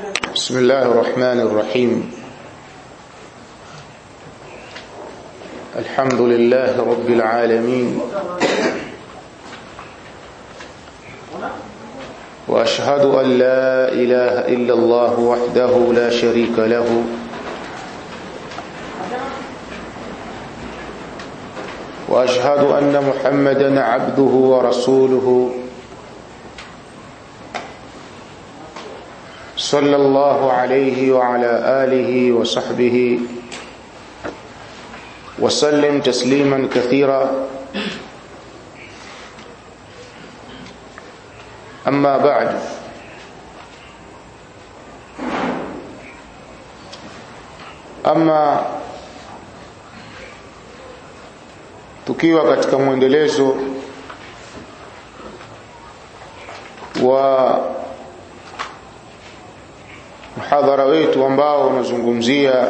بسم الله الرحمن الرحيم الحمد لله رب العالمين واشهد ان لا اله الا الله وحده لا شريك له واشهد ان محمدا عبده ورسوله صلى الله عليه وعلى اله وصحبه وسلم تسليما كثيرا اما بعد ama tukiwa katika mwendelezo wa mhadhara wetu ambao unazungumzia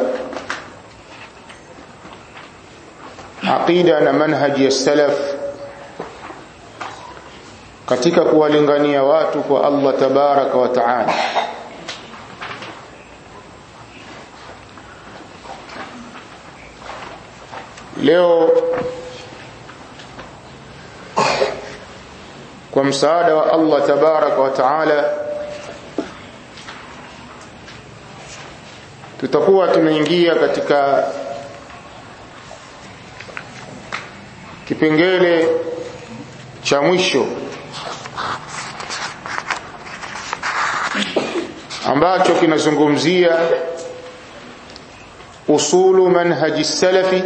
aqida na manhaji ya salaf katika kuwalingania watu kwa Allah tabaraka wa taala leo kwa msaada wa Allah tabaraka wa taala tutakuwa tunaingia katika kipengele cha mwisho ambacho kinazungumzia usulu manhaji salafi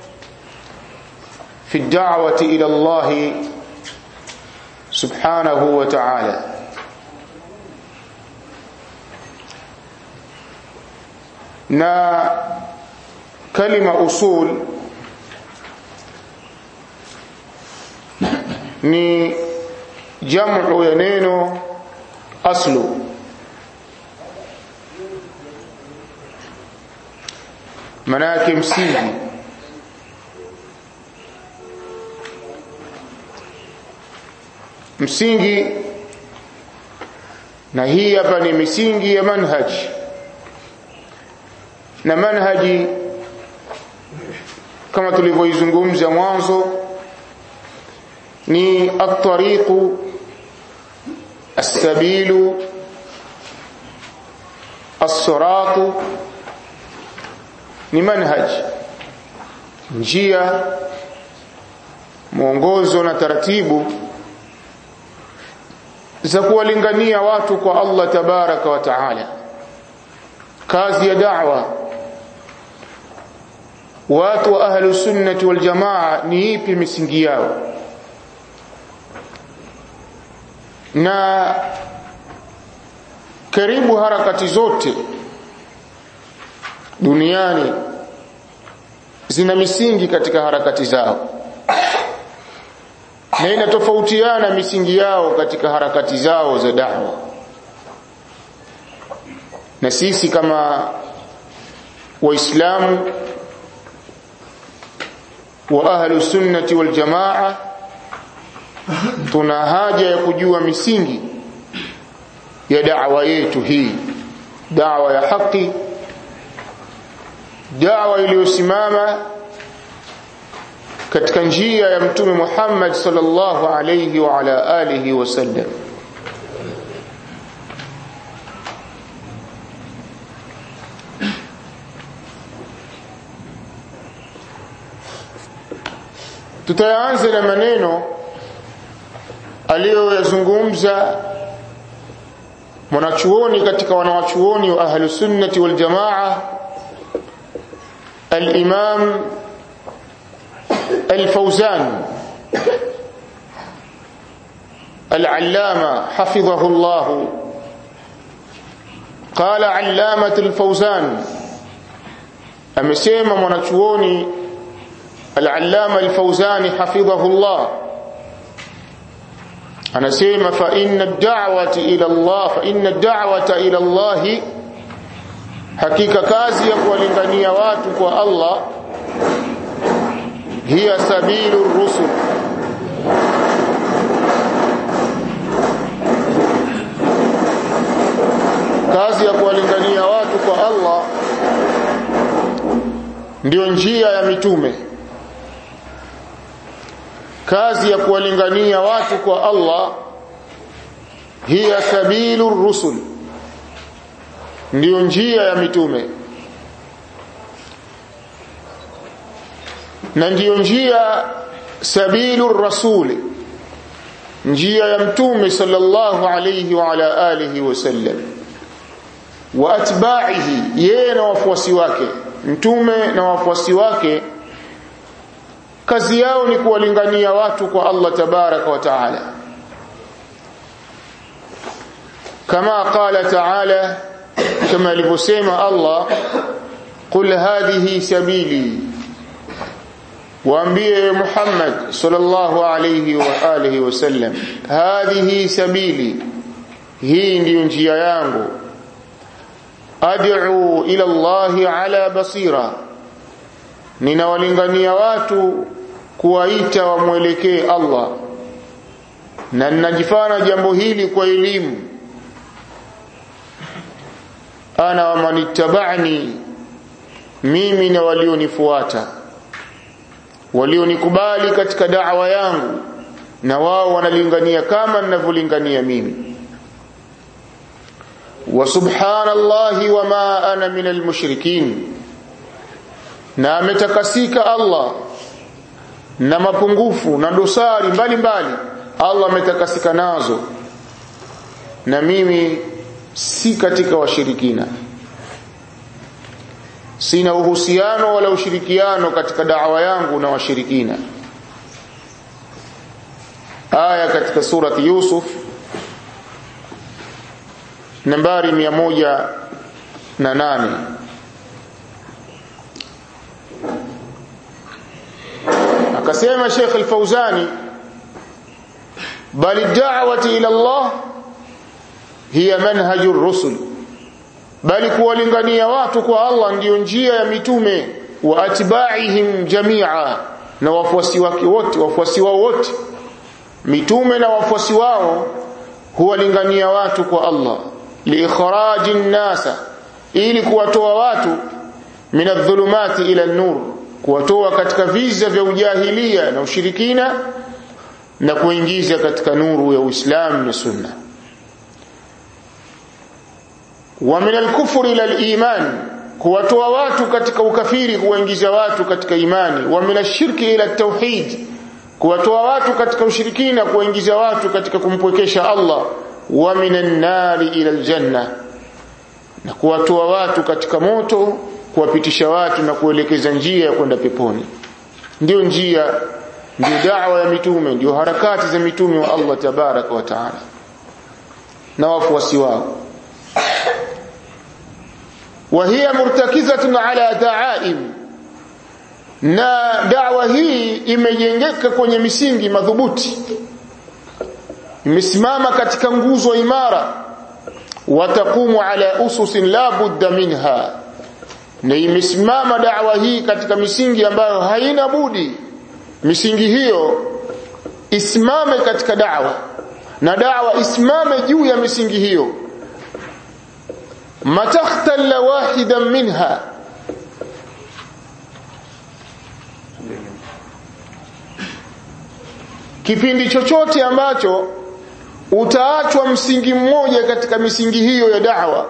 fi da'wati ila Allah subhanahu wa ta'ala na kalima usul ni jamu ya neno aslu manake msingi msingi na hii hapa ni misingi ya manhaji na manhaji kama tulivyoizungumza mwanzo ni at-tariqu as-sabilu as-siratu ni manhaj njia mwongozo na taratibu za kuwalingania watu kwa Allah tabaraka wa taala kazi ya da'wa watu wa ahlu sunnati wal jamaa ni ipi misingi yao na karibu harakati zote duniani zina misingi katika harakati zao na inatofautiana misingi yao katika harakati zao za da'wa na sisi kama waislamu wa ahlu sunnati wal jamaa tuna haja ya kujua misingi ya da'wa yetu hii da'wa ya haki da'wa iliyosimama katika njia ya mtume Muhammad sallallahu alayhi wa ala alihi wasallam tutaanza na maneno aliyoyazungumza mwanachuoni katika wanawachuoni wa ahlu sunnati wal jamaa al-imam al-fawzan al-allama hafidhahu Allah قال علامة الفوزان amesema mwanachuoni al-allama al-fawzani hafidhahu Allah anasema fa inna ad-da'wati ila Allah fa inna ad-da'wata ila Allah hakika kazi ya kuwalingania watu kwa Allah hiya sabilu rusul kazi ya kuwalingania watu kwa Allah ndiyo njia ya mitume kazi ya kuwalingania watu kwa Allah hiya sabilu rusul ndiyo njia ya mitume na ndiyo njia sabilu rasuli njia ya mtume sallallahu alayhi wa ala alihi wasallam wa atba'ihi yeye na wafuasi wake mtume na wafuasi wake kazi yao ni kuwalingania watu kwa Allah tabaraka wa taala kama qala taala kama alivyosema Allah qul hadhihi sabili waambie Muhammad sallallahu alayhi wa alihi wasallam hadhihi sabili hii ndiyo njia yangu ad'u ila Allah ala basira ninawalingania watu kuwaita wamwelekee Allah na ninajifanya jambo hili kwa elimu ana wa manittaba'ni mimi na walionifuata walionikubali katika da'wa yangu na wao wanalingania kama ninavyolingania mimi wa subhanallahi wama ana minal mushrikin na ametakasika Allah na mapungufu na dosari mbalimbali Allah ametakasika nazo na mimi si katika washirikina sina uhusiano wala ushirikiano katika da'wa yangu na washirikina aya katika surati Yusuf nambari mia moja na nane akasema Sheikh Al-Fauzani bali da'wati ila Allah hiya manhajur rusul bali kuwalingania watu kwa Allah ndiyo njia ya mitume wa atba'ihim jami'a na wafuasi wake wote wafuasi wao wote mitume na wafuasi wao huwalingania watu kwa Allah liikhraji nasa ili kuwatoa watu min adh-dhulumati ila an-nur kuwatoa katika viza vya ujahilia na ushirikina na kuingiza katika nuru ya Uislamu na Sunna wa min al-kufri ila al-iman kuwatoa watu katika ukafiri kuwaingiza watu katika imani wa min ash-shirki ila at-tauhid kuwatoa watu katika ushirikina kuwaingiza watu katika kumpwekesha Allah wa minan nari ila aljanna na kuwatoa watu katika moto kuwapitisha watu na kuelekeza njia ya kwenda peponi ndio njia ndio da'wa ya mitume ndio harakati za mitume wa Allah tabaraka wa taala na wafuasi wao وهي مرتكزة على دعائم na dawa hii imejengeka kwenye misingi madhubuti imesimama katika nguzo imara watakumu ala ususin la budda minha na imesimama dawa hii katika misingi ambayo haina budi misingi hiyo isimame katika dawa na dawa isimame juu ya misingi hiyo matakhtalla wahidan minha kipindi chochote ambacho utaachwa msingi mmoja katika misingi hiyo ya da'wa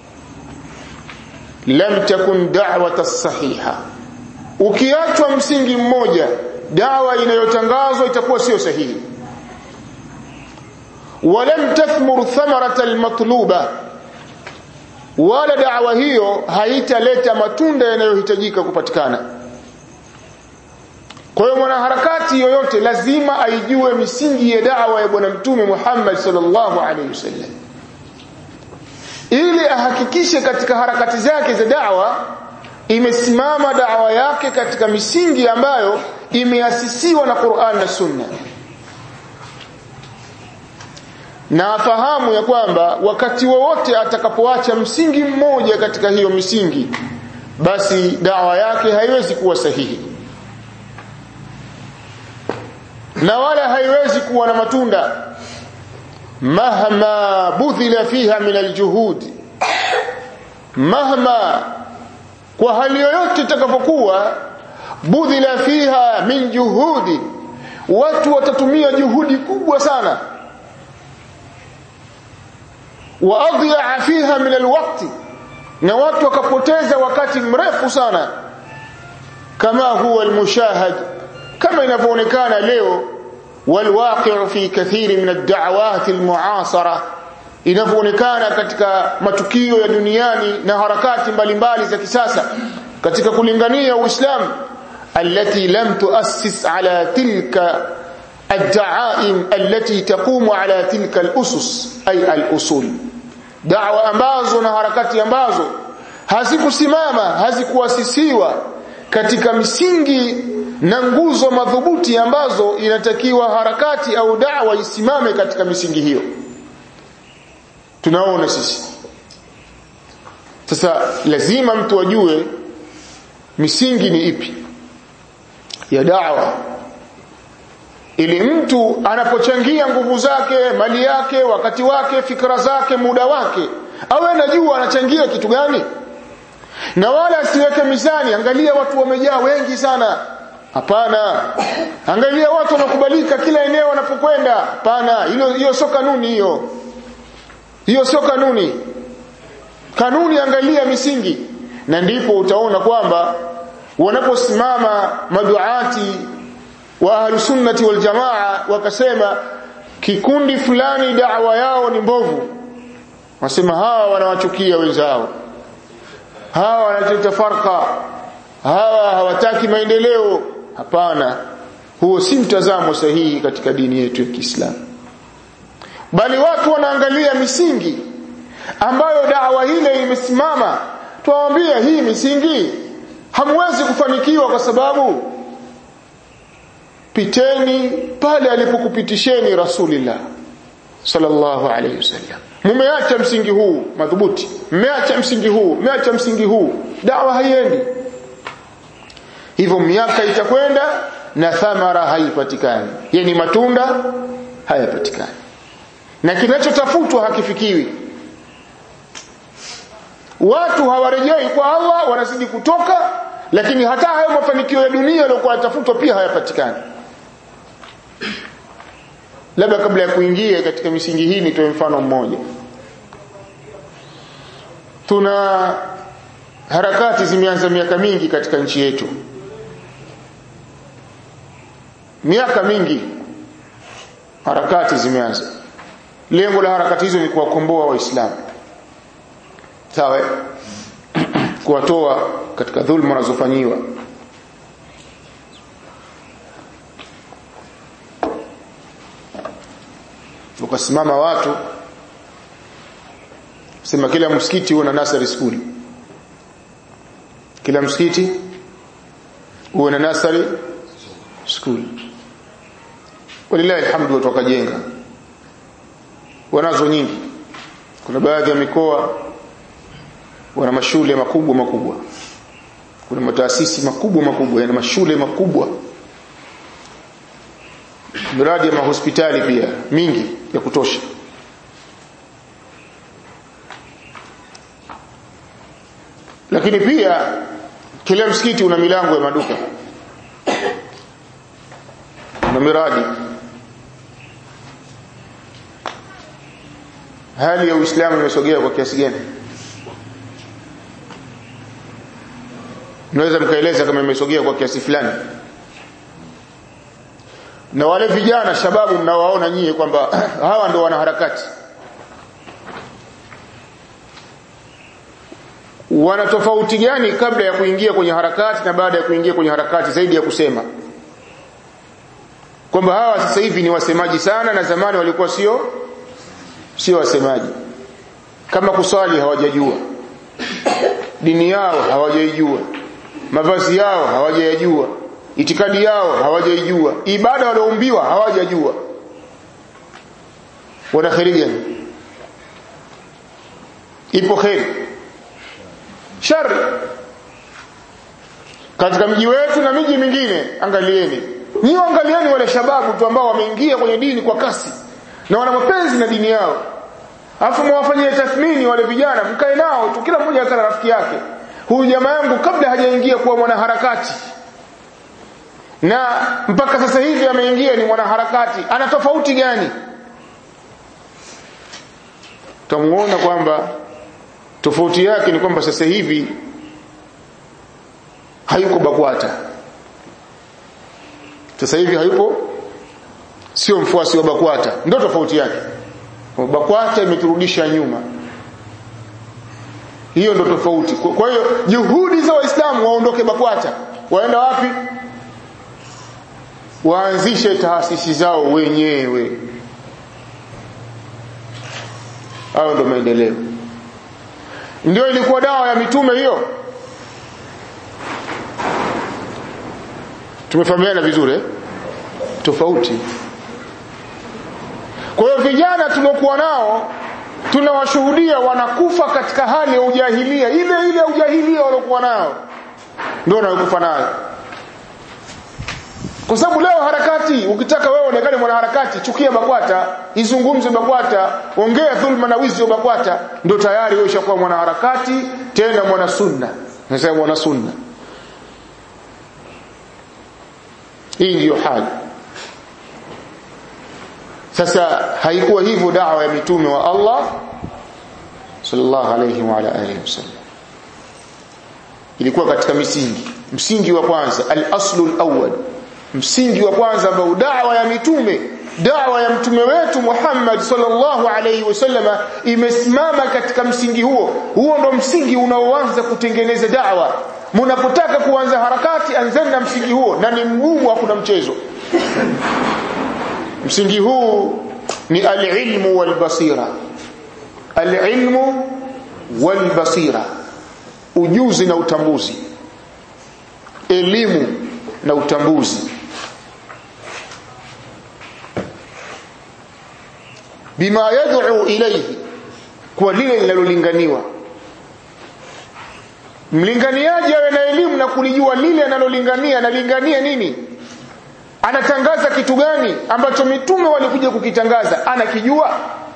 lam takun da'wata sahiha ukiachwa msingi mmoja dawa inayotangazwa itakuwa sio sahihi walam tathmur thamarata almatluba wala da'wa hiyo haitaleta matunda yanayohitajika kupatikana kwa hiyo mwanaharakati yoyote lazima aijue misingi ya da'wa ya bwana mtume Muhammad sallallahu alaihi wasallam ili ahakikishe katika harakati zake za da'wa imesimama da'wa yake katika misingi ambayo imeasisiwa na Qur'an na Sunna na afahamu ya kwamba wakati wowote atakapoacha msingi mmoja katika hiyo misingi basi dawa yake haiwezi kuwa sahihi na wala haiwezi kuwa na matunda mahma budhila fiha min aljuhud mahma kwa hali yoyote itakapokuwa budhila fiha min juhudi watu watatumia juhudi kubwa sana wa adhi'a fiha min alwaqti na watu wakapoteza wakati mrefu sana kama huwa almushahad kama inavyoonekana leo walwaqi'u fi kathiri min ad-da'awat almu'asara inavyoonekana katika matukio ya duniani na harakati mbalimbali za kisasa katika kulingania Uislamu التي لم تؤسس على تلك الدعائم التي تقوم على تلك الأسس أي الأصول دعوة ambazo na harakati ambazo hazikusimama hazikuasisiwa katika misingi na nguzo madhubuti ambazo inatakiwa harakati au da'wa isimame katika misingi hiyo tunaona sisi sasa lazima mtu ajue misingi ni ipi ya da'wa ili mtu anapochangia nguvu zake mali yake wakati wake fikra zake muda wake awe anajua anachangia kitu gani na wala asiweke mizani angalia watu wamejaa wengi sana hapana angalia watu wanakubalika kila eneo wanapokwenda hapana hilo hiyo sio kanuni hiyo hiyo sio kanuni kanuni angalia misingi na ndipo utaona kwamba wanaposimama maduati wa ahlusunnati wal jamaa wakasema kikundi fulani da'wa yao ni mbovu wasema hawa wanawachukia wenzao hawa wanaleta farka hawa hawataki maendeleo hapana huo si mtazamo sahihi katika dini yetu ya Kiislamu bali watu wanaangalia misingi ambayo da'wa ile imesimama tuwaambie hii misingi hamwezi kufanikiwa kwa sababu piteni pale alipokupitisheni rasulillah sallallahu alayhi wasallam mumeacha msingi huu madhubuti mmeacha msingi huu mmeacha msingi huu dawa haiendi hivyo miaka itakwenda na thamara haipatikani yani matunda hayapatikani na kinachotafutwa hakifikiwi watu hawarejei kwa Allah wanazidi kutoka lakini hata hayo mafanikio ya dunia yaliokuwa yatafutwa pia hayapatikani labda kabla ya kuingia katika misingi hii nitoe mfano mmoja tuna harakati zimeanza miaka mingi katika nchi yetu miaka mingi harakati zimeanza lengo la harakati hizo ni kuwakomboa waislamu sawa kuwatoa katika dhulma wanazofanyiwa ukasimama watu sema kila msikiti uwe na nursery school kila msikiti uwe na nursery school walillahi alhamdu watu wakajenga wanazo nyingi kuna baadhi ya mikoa wana mashule makubwa makubwa kuna mataasisi makubwa makubwa yana mashule makubwa miradi ya mahospitali pia mingi ya kutosha lakini pia kila msikiti una milango ya maduka na miradi hali ya Uislamu imesogea kwa kiasi gani Mnaweza mkaeleza kama imesogea kwa kiasi fulani na wale vijana shababu mnawaona nyie kwamba hawa ndio wanaharakati wana tofauti gani kabla ya kuingia kwenye harakati na baada ya kuingia kwenye harakati zaidi ya kusema kwamba hawa sasa hivi ni wasemaji sana na zamani walikuwa sio sio wasemaji kama kuswali hawajajua dini yao hawajaijua mavazi yao hawajayajua itikadi yao hawajaijua ibada walioumbiwa hawajajua wana kheri gani ipo kheri shari katika mji wetu na miji mingine angalieni nyiwe angalieni wale shababu tu ambao wameingia kwenye dini kwa kasi na wana mapenzi na dini yao alafu mwafanyie tathmini wale vijana mkae nao tu kila mmoja akana rafiki yake huyu jamaa yangu kabla hajaingia kuwa mwanaharakati na mpaka sasa hivi ameingia ni mwanaharakati ana tofauti gani tutamuona kwamba tofauti yake ni kwamba sasa hivi hayuko BAKWATA sasa hivi hayupo sio mfuasi wa BAKWATA ndio tofauti yake BAKWATA imeturudisha nyuma hiyo ndio tofauti kwa hiyo juhudi za waislamu waondoke BAKWATA waenda wapi waanzishe taasisi zao wenyewe hayo ndio maendeleo ndio ilikuwa dawa ya mitume hiyo tumefahamiana vizuri eh? tofauti kwa hiyo vijana tuliokuwa nao tunawashuhudia wanakufa katika hali ya ujahilia ile ile ya ujahilia waliokuwa nao ndio wanayokufa nayo kwa sababu leo harakati ukitaka wewe onekane mwanaharakati chukia BAKWATA izungumze BAKWATA ongea dhulma na wizi wa BAKWATA ndio tayari wewe ushakuwa mwanaharakati tena mwana sunna nasema mwana sunna hii ndiyo hali sasa haikuwa hivyo dawa ya mitume wa Allah sallallahu alayhi wa ala alihi wasallam ilikuwa katika misingi msingi wa kwanza al-aslu al-awwal msingi wa kwanza ambao dawa ya mitume dawa ya mtume wetu Muhammad sallallahu alayhi wasallama imesimama katika msingi huo huo ndo msingi unaoanza kutengeneza dawa mnapotaka kuanza harakati anzeni na msingi huo na ni mgumu hakuna mchezo msingi huu ni alilmu walbasira alilmu walbasira ujuzi na utambuzi elimu na utambuzi bima yad'u ilayhi kwa lile linalolinganiwa mlinganiaji awe na elimu na kulijua lile analolingania analingania nini anatangaza kitu gani ambacho mitume walikuja kukitangaza anakijua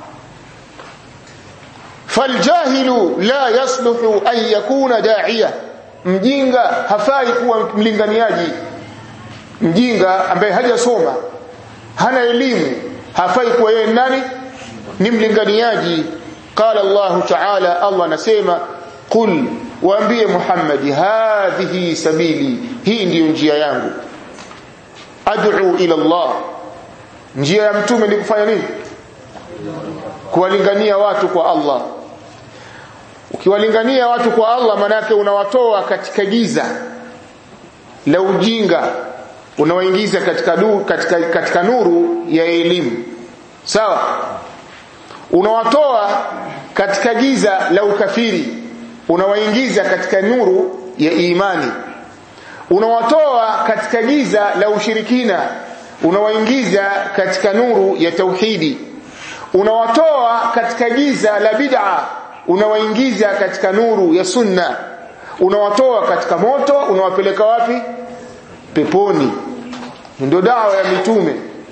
faljahilu la yasluhu an yakuna da'iya mjinga hafai kuwa mlinganiaji mjinga ambaye hajasoma hana elimu hafai kuwa yeye nani ni mlinganiaji qala Allah ta'ala Allah anasema qul waambie Muhammad hadhihi sabili hii ndiyo njia yangu ad'u ila Allah njia ya mtume ni kufanya nini kuwalingania watu kwa Allah ukiwalingania watu kwa Allah manake unawatoa katika giza la ujinga unawaingiza katika, du, katika, katika nuru ya elimu sawa unawatoa katika giza la ukafiri unawaingiza katika nuru ya imani unawatoa katika giza la ushirikina unawaingiza katika nuru ya tauhidi unawatoa katika giza la bid'a unawaingiza katika nuru ya sunna unawatoa katika moto unawapeleka wapi peponi ndio dawa ya mitume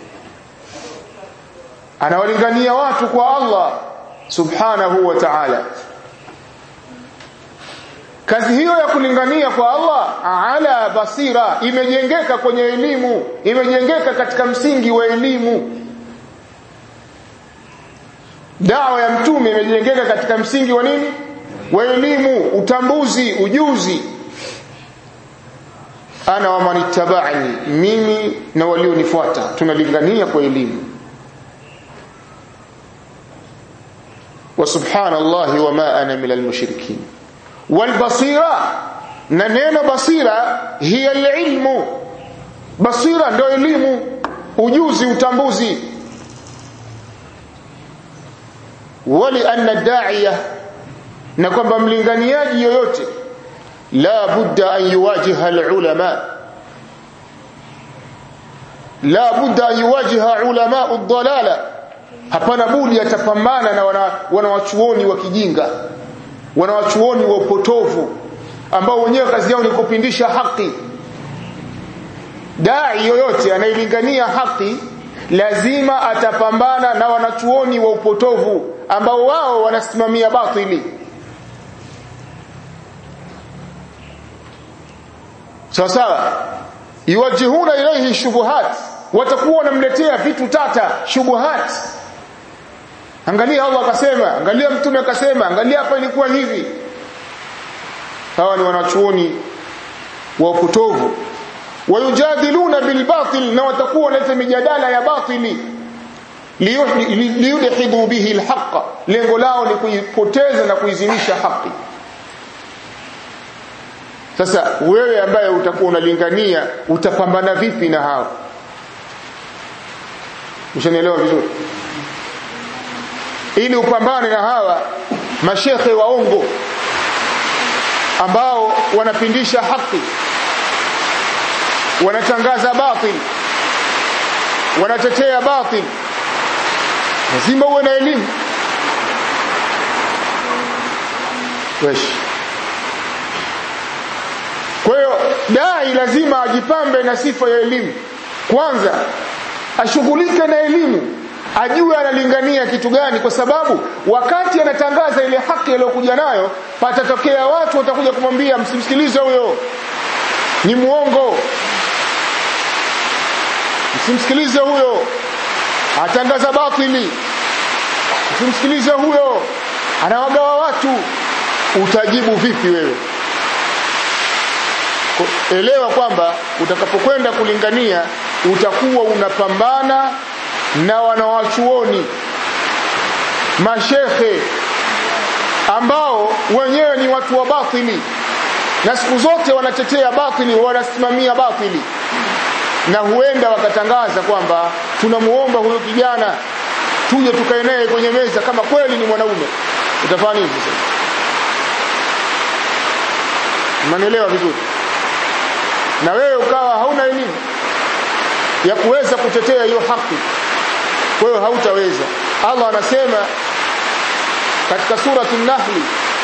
anawalingania watu kwa Allah subhanahu wa ta'ala kazi hiyo ya kulingania kwa Allah ala basira imejengeka kwenye elimu imejengeka katika msingi wa elimu dawa ya mtume imejengeka katika msingi wa nini wa elimu utambuzi ujuzi ana wa manittaba'ani mimi na walionifuata tunalingania kwa elimu wa subhanallahi wa ma ana minal mushrikin wal basira na neno basira hiya ilmu basira ndio elimu ujuzi utambuzi wali anna da'iya na kwamba mlinganiaji yoyote la budda an yuwajiha alulama la budda an yuwajiha ulama ad-dalala hapana budi atapambana na wanawachuoni wana wa kijinga wanawachuoni wa upotovu ambao wenyewe kazi yao ni kupindisha haki dai yoyote anayelingania haki lazima atapambana na wanachuoni wa upotovu ambao wao wanasimamia batili sawa sawa yuwajihuna ilaihi shubuhat watakuwa wanamletea vitu tata shubuhat angalia Allah akasema angalia mtume akasema angalia hapa ilikuwa hivi hawa ni wanachuoni wa upotovu wayujadiluna bilbatil na watakuwa wanaleta mijadala ya batili liyudhibu bihi alhaqa lengo lao ni kuipoteza na kuizimisha haki sasa wewe ambaye utakuwa unalingania utapambana vipi na hao ushanielewa vizuri ili upambane na hawa mashekhe waongo ambao wanapindisha haki wanatangaza batil wanatetea batil lazima uwe na elimu wesh kwa hiyo dai lazima ajipambe na sifa ya elimu kwanza ashughulike na elimu ajue analingania kitu gani kwa sababu wakati anatangaza ile haki aliyokuja nayo patatokea watu watakuja kumwambia msimsikilize huyo ni muongo msimsikilize huyo atangaza batili msimsikilize huyo anawagawa watu utajibu vipi wewe elewa kwamba utakapokwenda kulingania utakuwa unapambana na wanawachuoni mashekhe ambao wenyewe ni watu wa batili na siku zote wanatetea batili wanasimamia batili na huenda wakatangaza kwamba tunamuomba huyo kijana tuje tukae naye kwenye meza kama kweli ni mwanaume utafanya nini sasa mnanielewa vizuri na wewe ukawa hauna elimu ya kuweza kutetea hiyo haki kwa hiyo hautaweza Allah anasema katika surati an-Nahl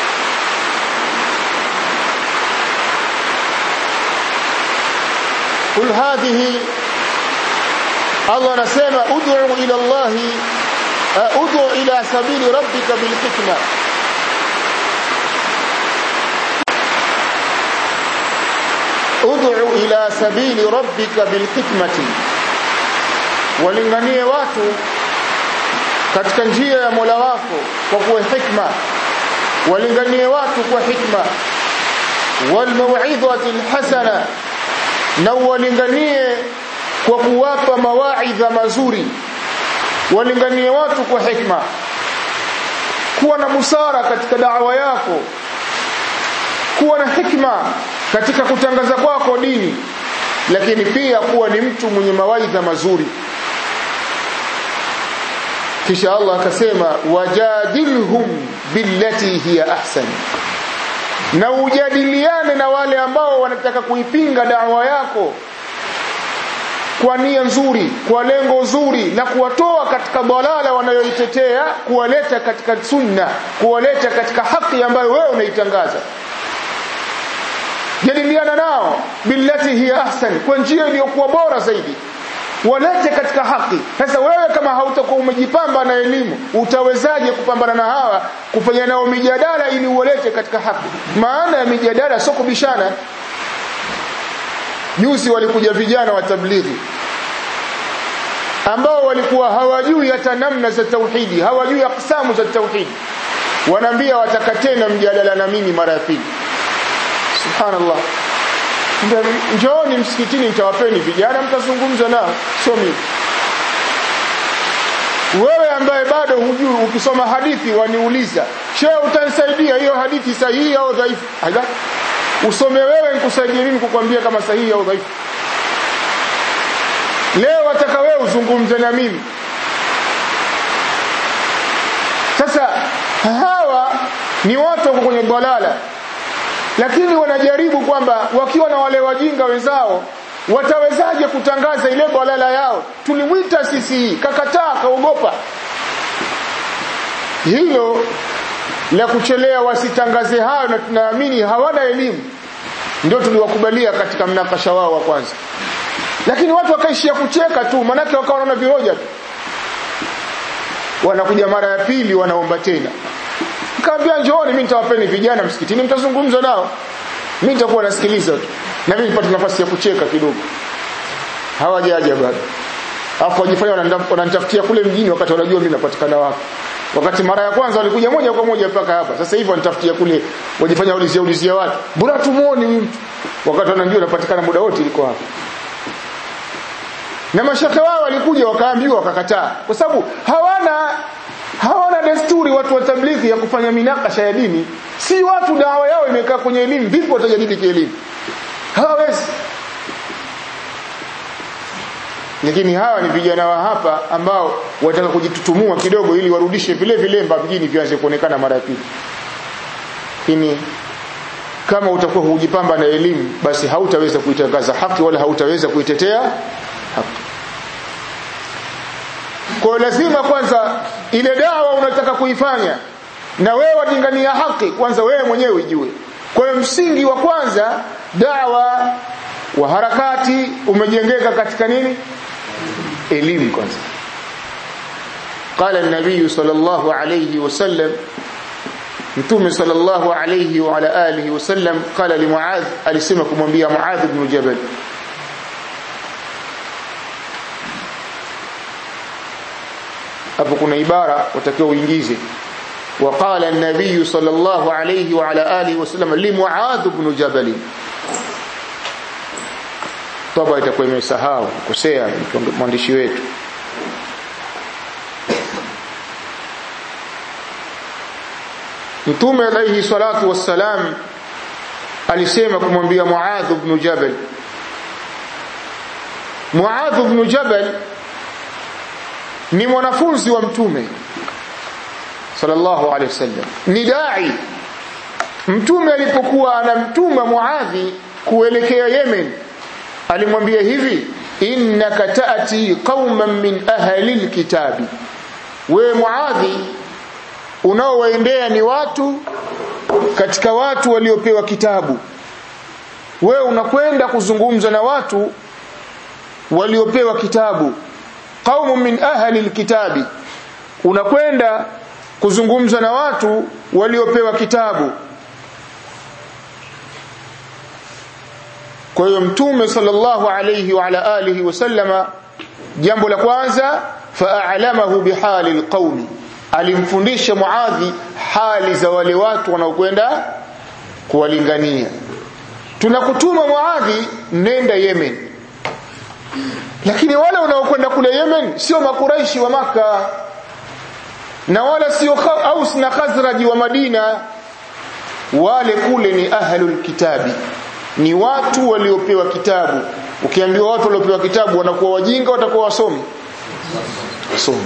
قل هذه الله anasema ud'u ila Allah ud'u ila sabili rabbika bil hikma ud'u ila sabili rabbika bil hikmati walinganie watu katika njia ya Mola wako kwa kuwa hikma walinganie watu kwa hikma wal mau'izati al hasana na walinganie kwa kuwapa mawaidha mazuri walinganie watu kwa hikma kuwa na busara katika da'wa yako kuwa na hikma katika kutangaza kwako dini lakini pia kuwa ni mtu mwenye mawaidha mazuri kisha Allah akasema wajadilhum billati hiya ahsan na ujadiliane na wale ambao wanataka kuipinga dawa yako kwa nia nzuri kwa lengo zuri la kuwatoa katika dalala wanayoitetea kuwaleta katika sunna kuwaleta katika haki ambayo wewe unaitangaza jadiliana nao billati hiya ahsan kwa njia iliyokuwa bora zaidi walete katika haki sasa wewe kama hautakuwa umejipamba na elimu utawezaje kupambana na hawa kufanya nao mijadala ili uwalete katika haki maana ya mijadala sio kubishana juzi walikuja vijana wa tablighi ambao walikuwa hawajui hata namna za tauhidi hawajui aksamu za tauhidi wanaambia wataka tena mjadala na mimi mara ya pili subhanallah njooni msikitini nitawapeni vijana mtazungumza nao sio mimi wewe ambaye bado hujui ukisoma hadithi waniuliza shehe utanisaidia hiyo hadithi sahihi au dhaifu haja usome wewe nikusaidie mimi kukwambia kama sahihi au dhaifu leo wataka wewe uzungumze na mimi sasa hawa ni watu wako kwenye dalala lakini wanajaribu kwamba wakiwa na wale wajinga wenzao watawezaje kutangaza ile balala yao tulimwita sisi kakataa kaogopa hilo la kuchelea wasitangaze hayo na tunaamini hawana elimu ndio tuliwakubalia katika mnakasha wao wa kwanza lakini watu wakaishia kucheka tu manake wakawa wanaona viroja tu wanakuja mara ya pili wanaomba tena nikamwambia njooni mimi nitawapeni vijana msikitini mtazungumza nao mimi nitakuwa nasikiliza tu na mimi nipate nafasi ya kucheka kidogo hawajaja bado afu wajifanya wananitafutia kule mjini wakati wanajua mimi napatikana wapi wakati mara ya kwanza walikuja moja kwa moja mpaka hapa sasa hivi wanitafutia kule wajifanya ulizia ulizia watu mbona tumuone huyu mtu wakati wanajua napatikana muda wote liko hapa na mashaka wao walikuja wakaambiwa wakakataa kwa sababu hawana hawana desturi watu wa tablighi ya kufanya minakasha ya dini si watu dawa yao imekaa kwenye elimu vipi watajadili kielimu hawawezi lakini hawa ni vijana wa hapa ambao wataka kujitutumua kidogo ili warudishe vile vilemba mjini vianze kuonekana mara ya pili lakini kama utakuwa hujipamba na elimu basi hautaweza kuitangaza haki wala hautaweza kuitetea haki kwa lazima kwanza ile dawa unataka kuifanya na wewe wadingania haki kwanza wewe mwenyewe ujue kwa hiyo msingi wa kwanza dawa wa harakati umejengeka katika nini elimu kwanza قال النبي صلى الله عليه وسلم mtume sallallahu alayhi wa ala alihi wasallam qala li muadh alisema kumwambia muadh ibn jabal hapo kuna ibara utakiwa uingize وقال النبي صلى الله عليه وعلى آله وسلم لمعاذ بن جبل طبعا itakuwa imesahau kosea mwandishi wetu Mtume alayhi salatu wassalam alisema kumwambia Muadh ibn Jabal Muadh ibn Jabal ni mwanafunzi wa Mtume sallallahu alayhi wasallam ni dai Mtume alipokuwa anamtuma Muadhi kuelekea Yemen alimwambia hivi innaka taati qauman min ahli alkitabi we Muadhi unaowaendea ni watu katika watu waliopewa kitabu wewe unakwenda kuzungumza na watu waliopewa kitabu qaumun min ahli alkitabi unakwenda kuzungumza na watu waliopewa kitabu kwa hiyo mtume sallallahu alayhi wa ala alihi wasallama jambo la kwanza fa'alamahu bihali alqaumi alimfundisha Muadhi hali za wale watu wanaokwenda kuwalingania tunakutuma Muadhi nenda Yemen lakini wale wanaokwenda kule Yemen sio makuraishi wa maka na wala sio Aus na Khazraj wa Madina wale kule ni ahlul kitabi ni watu waliopewa kitabu ukiambiwa watu waliopewa kitabu wanakuwa wajinga watakuwa wasomi wasomi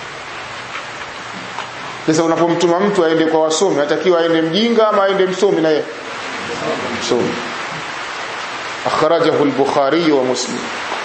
sasa unapomtuma mtu aende kwa wasomi atakiwa aende mjinga ama aende msomi na yeye msomi akhrajahu al-bukhari wa muslim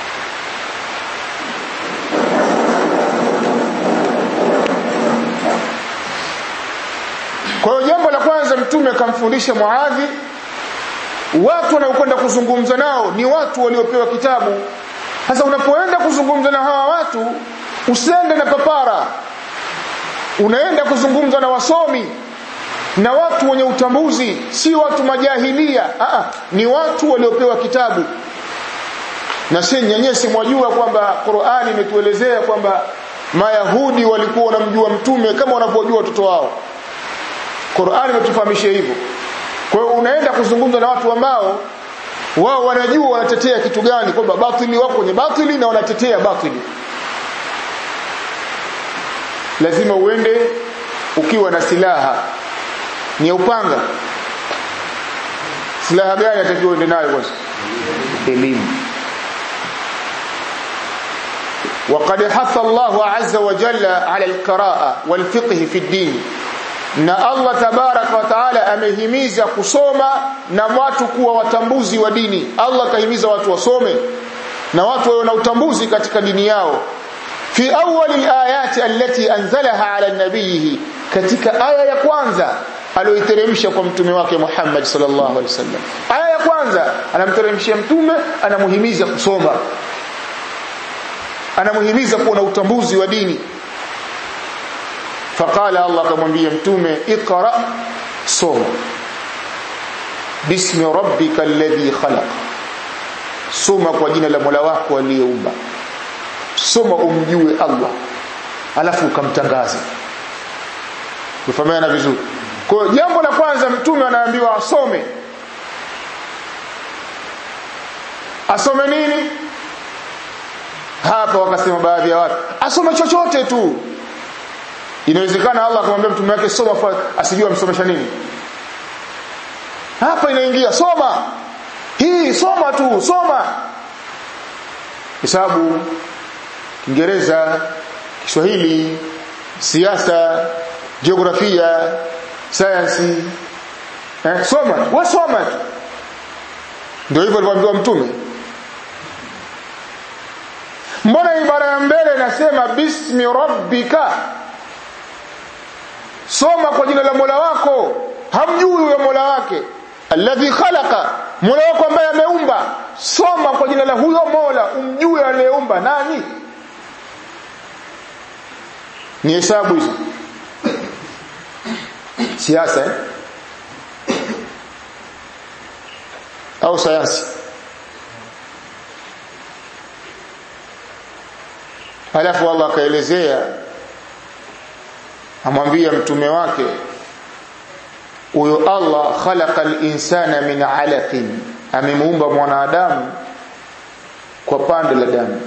kwa hiyo jambo la kwanza mtume akamfundisha muadhi watu wanaokwenda kuzungumza nao ni watu waliopewa kitabu sasa unapoenda kuzungumza na hawa watu usiende na papara unaenda kuzungumza na wasomi na watu wenye utambuzi si watu majahilia Aa, ni watu waliopewa kitabu na si nyanyesi mwajua kwamba Qur'ani imetuelezea kwamba Mayahudi walikuwa wanamjua mtume kama wanavyojua watoto wao Qur'ani imetufahamisha hivyo kwa hiyo unaenda kuzungumza na watu ambao wao wanajua wanatetea kitu gani kwamba batili wako kwenye batili na wanatetea batili lazima uende ukiwa na silaha ni upanga silaha gani atakiwa uende nayo kwanza elimu وقد حث الله عز وجل على القراءة والفقه في الدين na Allah tabarak wa taala amehimiza kusoma na watu kuwa watambuzi wa dini Allah kahimiza watu wasome na watu wawe na utambuzi katika dini yao fi awwali alayati allati anzalaha ala nabiyhi katika aya ya kwanza aliyoiteremsha kwa mtume wake Muhammad sallallahu alaihi wasallam aya ya kwanza anamteremshia mtume anamuhimiza kusoma anamuhimiza kuwa na utambuzi wa dini faqala Allah akamwambia mtume iqra soma bismi rabbika alladhi khalaq soma kwa jina la Mola wako aliyeumba soma umjue Allah alafu ukamtangaza kufahamiana vizuri kwa jambo la kwanza mtume anaambiwa asome asome nini hapa wakasema baadhi ya watu asome chochote tu inawezekana Allah akamwambia mtume wake soma asijue amsomesha nini hapa inaingia soma hii soma tu soma hesabu Kiingereza Kiswahili siasa jiografia sayansi eh, soma wewe soma tu ndio hivyo alivyoambiwa mtume mbona ibara ya mbele inasema bismi rabbika soma kwa jina la Mola wako hamjui huyo Mola wake alladhi khalaqa Mola wako ambaye ameumba soma kwa jina la huyo Mola umjue aliyeumba nani ni hesabu hizo siasa eh? au sayansi alafu Allah akaelezea amwambia mtume wake huyo Allah khalaqa al-insana min 'alaqin amemuumba mwanadamu kwa pande la damu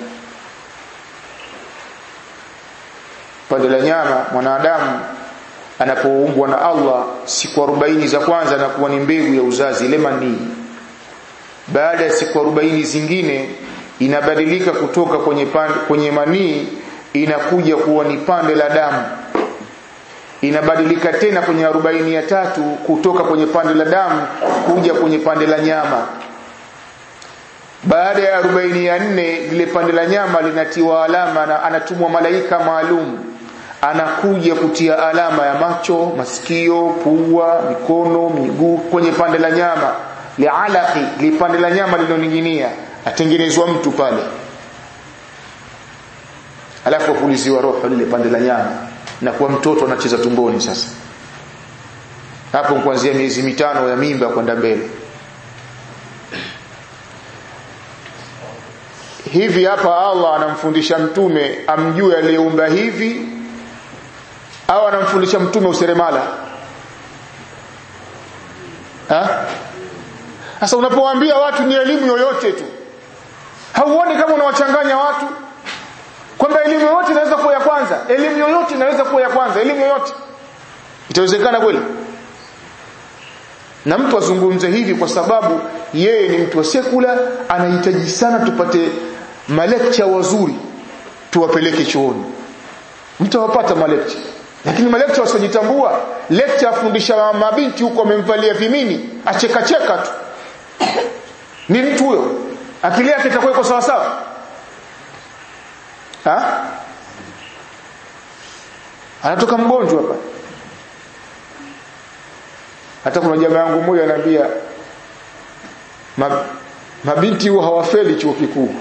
pande la nyama mwanadamu anapoumbwa na Allah siku 40 za kwanza anakuwa ni mbegu ya uzazi ile manii baada ya siku 40 zingine inabadilika kutoka kwenye pande, kwenye manii inakuja kuwa ni pande la damu inabadilika tena kwenye arobaini ya tatu kutoka kwenye pande la damu kuja kwenye pande la nyama baada ya arobaini ya nne lile pande la nyama linatiwa alama na anatumwa malaika maalum anakuja kutia alama ya macho masikio pua mikono miguu kwenye pande la nyama lialaqi lipande la nyama linoning'inia atengenezwa mtu pale alafu apuliziwa roho lile pande la nyama na kuwa mtoto anacheza tumboni sasa hapo kuanzia miezi mitano ya mimba kwenda mbele hivi hapa Allah anamfundisha mtume amjue aliyeumba hivi au anamfundisha mtume useremala ha sasa unapowaambia watu ni elimu yoyote tu hauoni kama unawachanganya watu kwamba elimu yoyote inaweza kuwa ya kwanza elimu yoyote inaweza kuwa ya kwanza elimu yoyote itawezekana kweli na mtu azungumze hivi kwa sababu yeye ni mtu wa sekula anahitaji sana tupate malekcha wazuri tuwapeleke chuoni mtawapata malekcha lakini malekcha wasiojitambua lecture afundisha mabinti huko amemvalia vimini achekacheka tu ni mtu huyo akili yake itakuwa iko sawa sawa ha anatoka mgonjwa hapa hata kuna jamaa yangu mmoja ananiambia mabinti huwa hawafeli chuo kikuu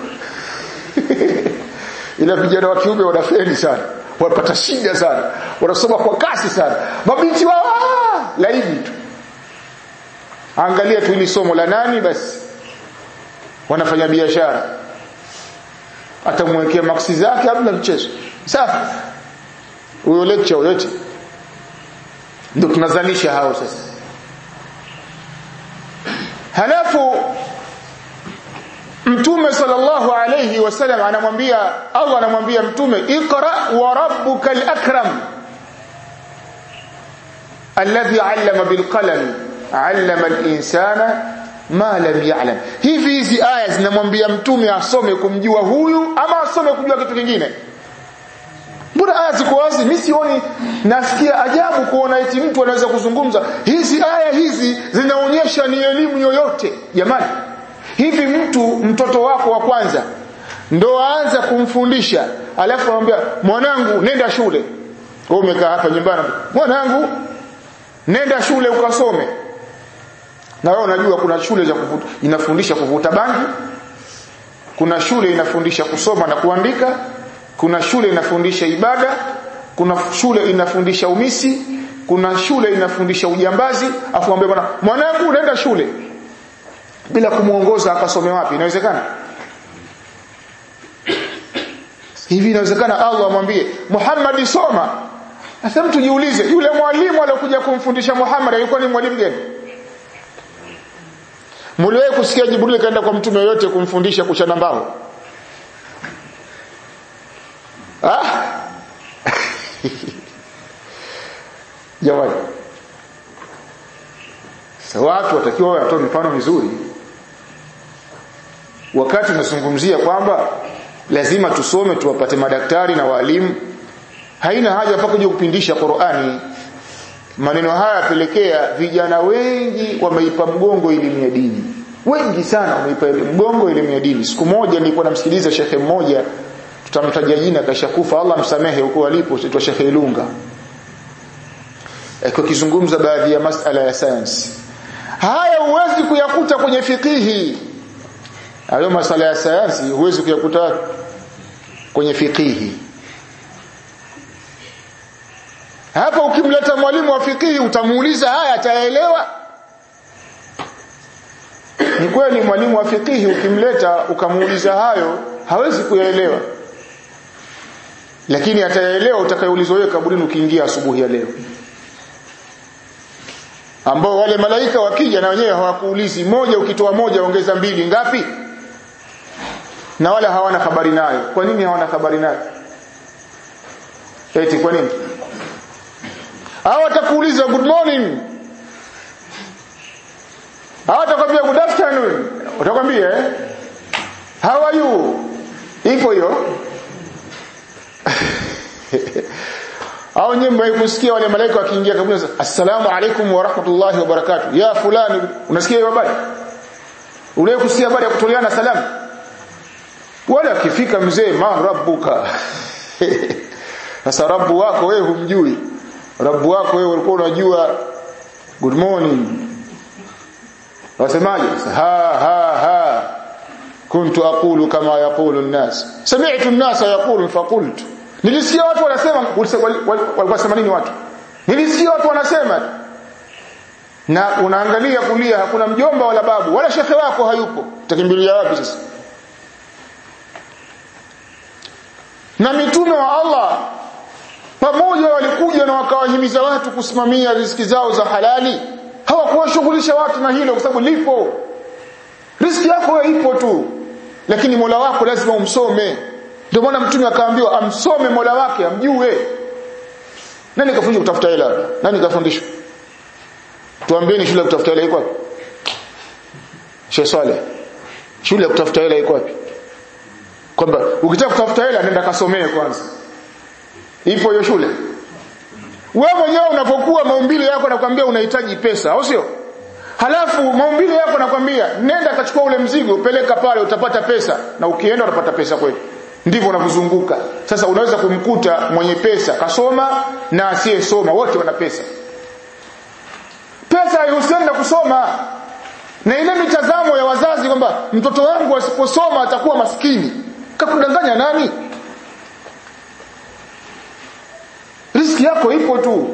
ila vijana wa kiume wanafeli sana wanapata shida sana wanasoma kwa kasi sana mabinti wao laini tu angalia tu ili somo la nani basi wanafanya biashara atamwekea maksi zake hamna mchezo safi huyo lecture yote ndio tunazalisha hao sasa halafu mtume sallallahu alayhi wasallam anamwambia Allah anamwambia mtume iqra wa rabbukal akram alladhi 'allama bil qalam 'allama al insana ma lam ya'lam hivi hizi aya zinamwambia mtume asome kumjua huyu ama asome kujua kitu kingine mbona aya ziko wazi mimi sioni nasikia ajabu kuona eti mtu anaweza kuzungumza hizi aya hizi zinaonyesha ni elimu yoyote jamani hivi mtu mtoto wako wa kwanza ndo aanza kumfundisha alafu anamwambia mwanangu nenda shule wewe umekaa hapa nyumbani mwanangu nenda shule ukasome na wewe unajua kuna shule za kuvuta inafundisha kuvuta bangi kuna shule inafundisha kusoma na kuandika kuna shule inafundisha ibada kuna shule inafundisha umisi kuna shule inafundisha ujambazi afu mwambie bwana mwanangu unaenda shule bila kumuongoza akasome wapi inawezekana hivi inawezekana Allah amwambie Muhammad soma sasa mtu jiulize yule mwalimu aliyokuja kumfundisha Muhammad alikuwa ni mwalimu gani Muliwahi kusikia Jibril kaenda kwa mtume yote kumfundisha kuchana mbao ah jamani sasa watu watakiwa watoe mifano mizuri wakati tunazungumzia kwamba lazima tusome tuwapate madaktari na walimu haina haja mpaka kuja kupindisha Qur'ani maneno haya yapelekea vijana wengi wameipa mgongo elimu ya dini wengi sana wameipa mgongo elimu ya dini siku moja nilikuwa namsikiliza shekhe mmoja tutamtaja jina kashakufa Allah msamehe huko alipo aitwa Sheikh Ilunga eko kizungumza baadhi ya masala ya science haya huwezi kuyakuta kwenye fikihi hayo masala ya sayansi huwezi kuyakuta kwenye fikihi hapa ukimleta mwalimu wa fikihi utamuuliza haya ataelewa ni kweli mwalimu wa fikihi ukimleta ukamuuliza hayo hawezi kuyaelewa lakini atayaelewa utakayoulizwa wewe kaburini ukiingia asubuhi ya leo ambao wale malaika wakija na wenyewe hawakuulizi moja ukitoa moja ongeza mbili ngapi na wala hawana habari nayo kwa nini hawana habari nayo eti kwa nini hao watakuuliza good morning hao watakwambia good afternoon utakwambia eh how are you ipo hiyo au nyinyi kusikia wale malaika wakiingia kabla assalamu alaikum wa rahmatullahi wa barakatuh ya fulani unasikia hiyo habari ule kusikia habari ya kutoleana salamu wala akifika mzee ma rabbuka sasa rabbu wako wewe humjui rabbu wako wewe ulikuwa unajua good morning wasemaje ha ha ha kuntu aqulu kama yaqulu an-nas sami'tu an-nasa yaqulu faqultu nilisikia watu wanasema walikuwa sema nini watu nilisikia watu wanasema na unaangalia kulia hakuna mjomba wala babu wala shekhe wako hayupo utakimbilia wapi sasa na mitume wa Allah pamoja walikuja na wakawahimiza watu kusimamia riziki zao za halali hawakuwashughulisha watu na hilo kwa sababu lipo riziki yako ipo tu lakini Mola wako lazima umsome ndio maana mtume akaambiwa amsome Mola wake amjue nani kafundishwa kutafuta hela nani kafundishwa tuambieni shule ya kutafuta hela iko wapi Sheikh Saleh shule ya kutafuta hela iko wapi kwamba ukitaka kutafuta hela nenda kasomee kwanza ipo hiyo shule wewe mwenyewe unapokuwa maumbile yako nakwambia unahitaji pesa au sio halafu maumbile yako nakwambia nenda kachukua ule mzigo peleka pale utapata pesa na ukienda utapata pesa kweli ndivyo unavyozunguka sasa unaweza kumkuta mwenye pesa kasoma na asiyesoma wote wana pesa pesa haihusiani na kusoma na ile mitazamo ya wazazi kwamba mtoto wangu asiposoma atakuwa maskini kakudanganya nani riski yako ipo tu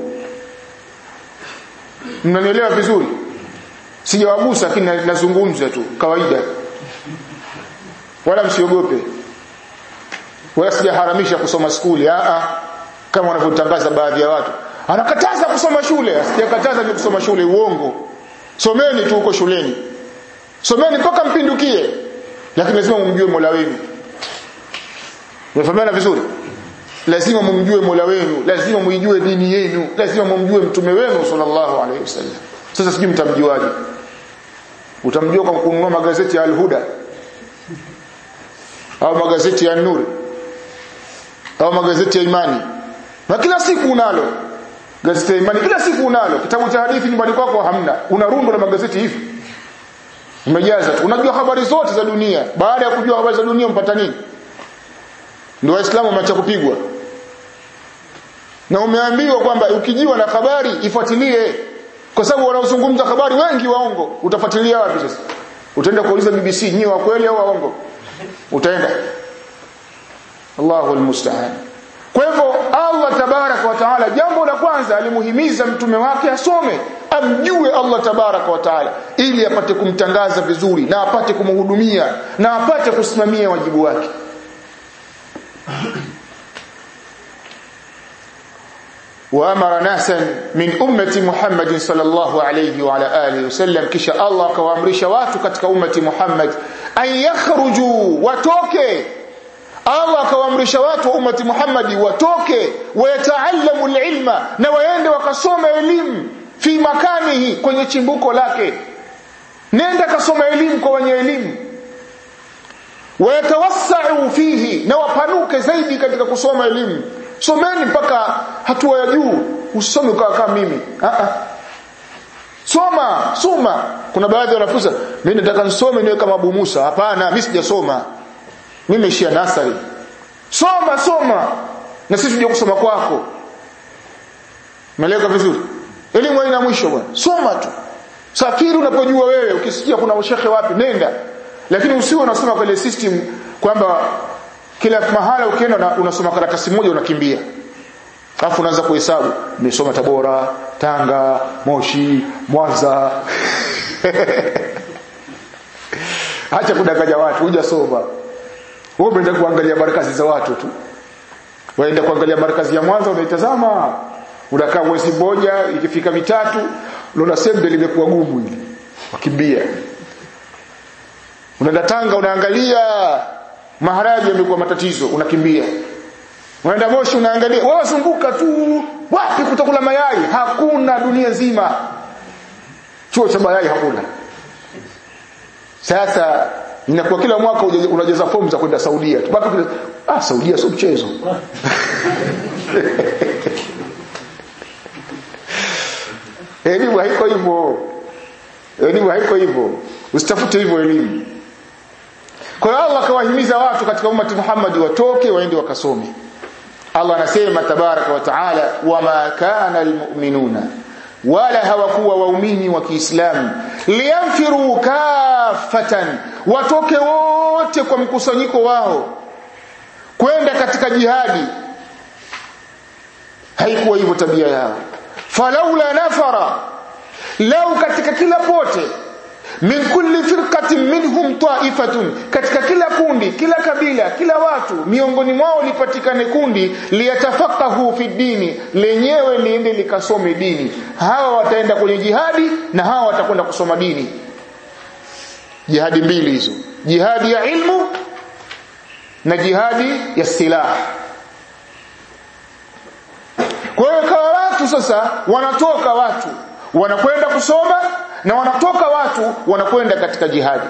mnanielewa vizuri sijawagusa lakini nazungumza tu kawaida wala msiogope wala sijaharamisha kusoma skuli a a kama wanavyotangaza baadhi ya watu anakataza kusoma shule sijakataza ni kusoma shule uongo someni tu huko shuleni someni mpaka mpindukie lakini lazima mumjue Mola wenu Umefahamiana vizuri lazima mumjue Mola wenu lazima muijue dini yenu lazima mumjue mtume wenu sallallahu alaihi wasallam sasa sijui mtamjuaje utamjua kwa kununua magazeti ya Al-Huda au magazeti ya Nuri au magazeti ya Imani na kila siku unalo gazeti ya Imani kila siku unalo kitabu cha hadithi nyumbani kwako hamna una rundo la magazeti hivi umejaza tu unajua habari zote za dunia baada ya kujua habari za dunia mpata nini ndio waislamu wameacha kupigwa na umeambiwa kwamba ukijiwa na habari ifuatilie kwa sababu wanaozungumza habari wengi waongo utafuatilia wapi sasa utaenda kuuliza BBC nyi wa kweli au waongo utaenda Allahu almusta'an kwa hivyo Allah tabaraka wa taala jambo la kwanza alimuhimiza mtume wake asome amjue Allah tabaraka wa taala ili apate kumtangaza vizuri na apate kumhudumia na apate kusimamia wajibu wake وامر ناسا من امه محمد صلى الله عليه وعلى اله وسلم kisha Allah akawaamrisha watu katika ummati Muhammad an yakhruju watoke Allah akawaamrisha watu wa ummati Muhammad watoke wayataallamu alilma na waende wakasoma elimu fi makanihi kwenye chimbuko lake nenda kasoma elimu kwa wenye elimu wayatawassau fihi na wapanuke zaidi katika kusoma elimu someni mpaka hatua ya juu usome ukawa kama mimi ah ah soma soma kuna baadhi ya wanafunzi mimi nataka nisome niwe kama Abu Musa hapana mimi sijasoma mimi nimeishia nasari soma soma na sisi tuje kusoma kwako Meleka vizuri elimu haina mwisho bwana soma tu safiri unapojua wewe ukisikia kuna ushehe wapi nenda lakini usiwe unasoma kwa ile system kwamba kila mahala ukienda unasoma karatasi moja unakimbia alafu unaanza kuhesabu nimesoma Tabora Tanga Moshi Mwanza acha kudanganya watu hujasoma wewe umeenda kuangalia markazi za watu tu waenda kuangalia markazi ya Mwanza unaitazama unakaa mwezi mmoja ikifika mitatu unaona sembe limekuwa gumu hili wakimbia unaenda Tanga unaangalia maharage yamekuwa matatizo unakimbia unaenda Moshi unaangalia wewe zunguka tu wapi kutakula mayai hakuna dunia nzima chuo cha mayai hakuna sasa inakuwa kila mwaka unajaza fomu za kwenda Saudia tu baki ah Saudia sio mchezo elimu haiko hivyo elimu haiko hivyo usitafute hivyo elimu kwa hiyo Allah akawahimiza watu katika ummati Muhammad watoke waende wakasome Allah anasema tabaraka wa taala wama kana almu'minuna wala hawakuwa waumini wa Kiislamu liyanfiru kafatan watoke wote kwa mkusanyiko wao kwenda katika jihadi haikuwa hivyo tabia yao falaula nafara lau katika kila pote min kulli firqatin minhum ta'ifatun katika kila kundi kila kabila kila watu miongoni mwao lipatikane kundi liyatafaqahu fi dini lenyewe liende likasome dini hawa wataenda kwenye jihadi na hawa watakwenda kusoma dini jihadi mbili hizo jihadi ya ilmu na jihadi ya silaha kwa hiyo kawa watu sasa wanatoka watu wanakwenda kusoma na wanatoka watu wanakwenda katika jihadi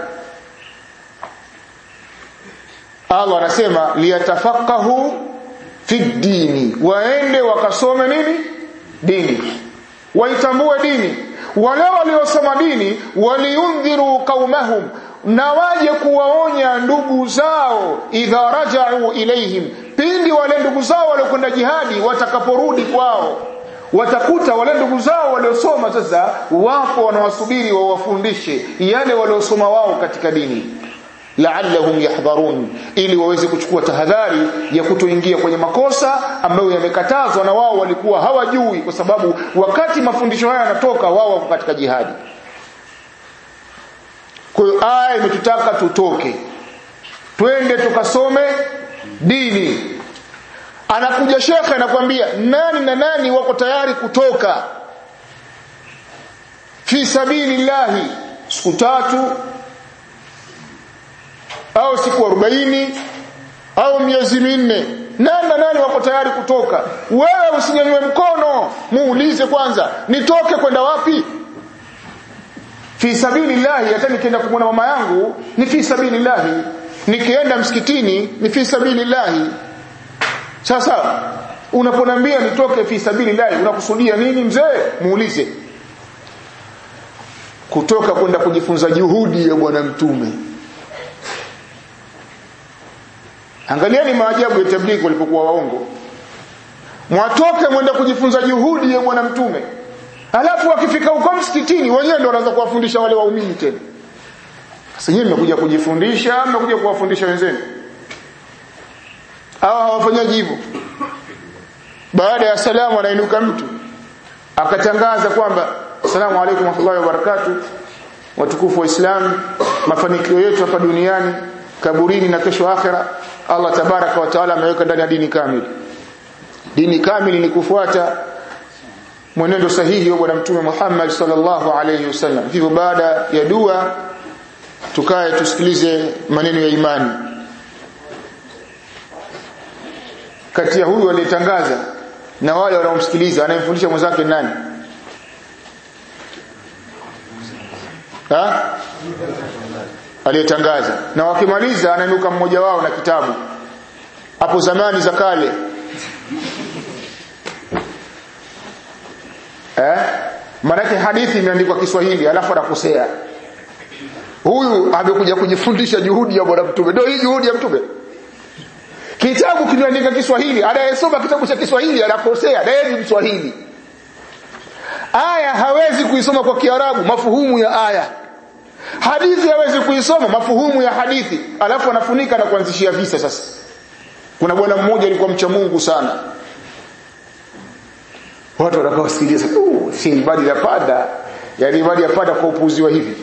Allah anasema liyatafaqahu fi dini waende wakasome nini dini waitambue dini wale waliosoma dini waliundhiru qaumahum na waje kuwaonya ndugu zao idha raja'u ilaihim pindi wale ndugu zao waliokwenda jihadi watakaporudi kwao watakuta wale ndugu zao waliosoma sasa wapo wanawasubiri wawafundishe yale waliosoma wao katika dini la'allahum yahdharun ili waweze kuchukua tahadhari ya kutoingia kwenye makosa ambayo yamekatazwa na wao walikuwa hawajui kwa sababu wakati mafundisho haya yanatoka wao wako katika jihadi kwa hiyo aya imetutaka tutoke twende tukasome dini anakuja shekhe anakuambia nani na nani wako tayari kutoka fi sabilillahi siku tatu au siku arobaini au miezi minne nani na nani wako tayari kutoka wewe usinyanyue mkono muulize kwanza nitoke kwenda wapi fi sabilillahi hata nikienda kumwona mama yangu ni fi sabilillahi nikienda msikitini ni fi sabilillahi sasa unaponambia nitoke fi sabilillahi unakusudia nini mzee muulize kutoka kwenda kujifunza juhudi ya bwana mtume angalieni maajabu ya tablighi walipokuwa waongo mwatoke mwenda kujifunza juhudi ya bwana mtume alafu wakifika huko msikitini wenyewe ndio wanaanza kuwafundisha wale waumini tena sasa nyinyi mmekuja kujifundisha mmekuja kuwafundisha wenzenu hawa hawafanyaji hivyo baada ya salamu anainuka mtu akatangaza kwamba assalamu alaykum warahmatullahi wabarakatuh watukufu wa Islam mafanikio yetu hapa duniani kaburini na kesho akhera Allah tabaraka wa taala ameweka ndani ya dini kamili dini kamili ni kufuata mwenendo sahihi wa bwana mtume Muhammad sallallahu alayhi wasallam hivyo baada ya dua tukae tusikilize maneno ya imani kati ya huyu aliyetangaza na wale wanaomsikiliza anayemfundisha mwenzake nani ha aliyetangaza na wakimaliza anainuka mmoja wao na kitabu hapo zamani za kale eh maanake hadithi imeandikwa Kiswahili alafu anakosea huyu amekuja kujifundisha juhudi ya bwana mtume ndio hii juhudi ya mtume kitabu kimeandika Kiswahili anayesoma kitabu cha Kiswahili anakosea na yeye ni Mswahili aya hawezi kuisoma kwa Kiarabu mafuhumu ya aya hadithi hawezi kuisoma mafuhumu ya hadithi alafu anafunika na kuanzishia visa sasa kuna bwana mmoja alikuwa mcha Mungu sana watu watakaosikiliza uh, si ibadi ya pada yani ibadi ya pada kwa upuzi wa hivi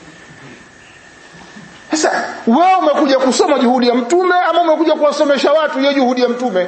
sasa wewe umekuja kusoma juhudi ya mtume ama umekuja kuwasomesha watu hiyo juhudi ya mtume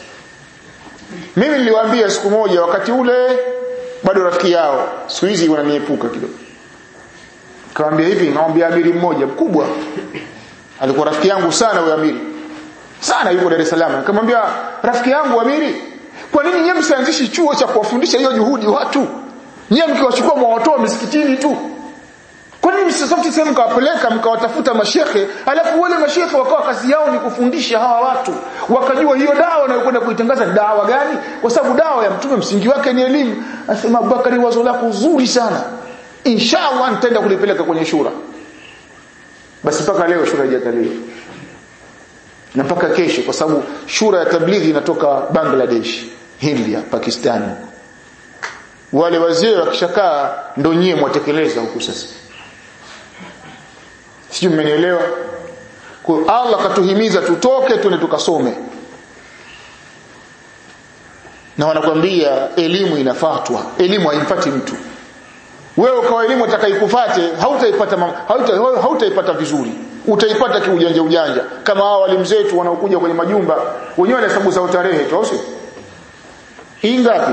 mimi niliwaambia siku moja wakati ule bado rafiki yao siku hizi wananiepuka kidogo kawaambia hivi naomba amiri mmoja mkubwa alikuwa rafiki yangu sana huyo amiri sana yuko Dar es Salaam nikamwambia rafiki yangu amiri kwa nini nyinyi msianzishi chuo cha kuwafundisha hiyo juhudi watu nyinyi mkiwachukua mwawatoa misikitini tu kwa nini msisafiti sehemu mkawapeleka mkawatafuta mashehe alafu wale mashehe wakawa kazi yao ni kufundisha hawa watu wakajua hiyo dawa wanayokwenda kuitangaza dawa gani kwa sababu dawa ya mtume msingi wake ni elimu asema Abubakari wazo lako zuri sana inshallah nitaenda kulipeleka kwenye shura basi mpaka leo shura haijakaliwa na mpaka kesho kwa sababu shura ya tablighi inatoka Bangladesh India Pakistan wale wazee wakishakaa ndo nyie mwatekeleza huku sasa sijui mmenielewa kwa Allah katuhimiza tutoke tuende tukasome na wanakwambia elimu inafatwa elimu haimpati mtu wewe kwa elimu utakaikufate hautaipata hauta, hautaipata vizuri utaipata kiujanja ujanja kama hao walimu zetu wanaokuja kwenye majumba wenyewe wanahesabu za tarehe tu au sio hii ngapi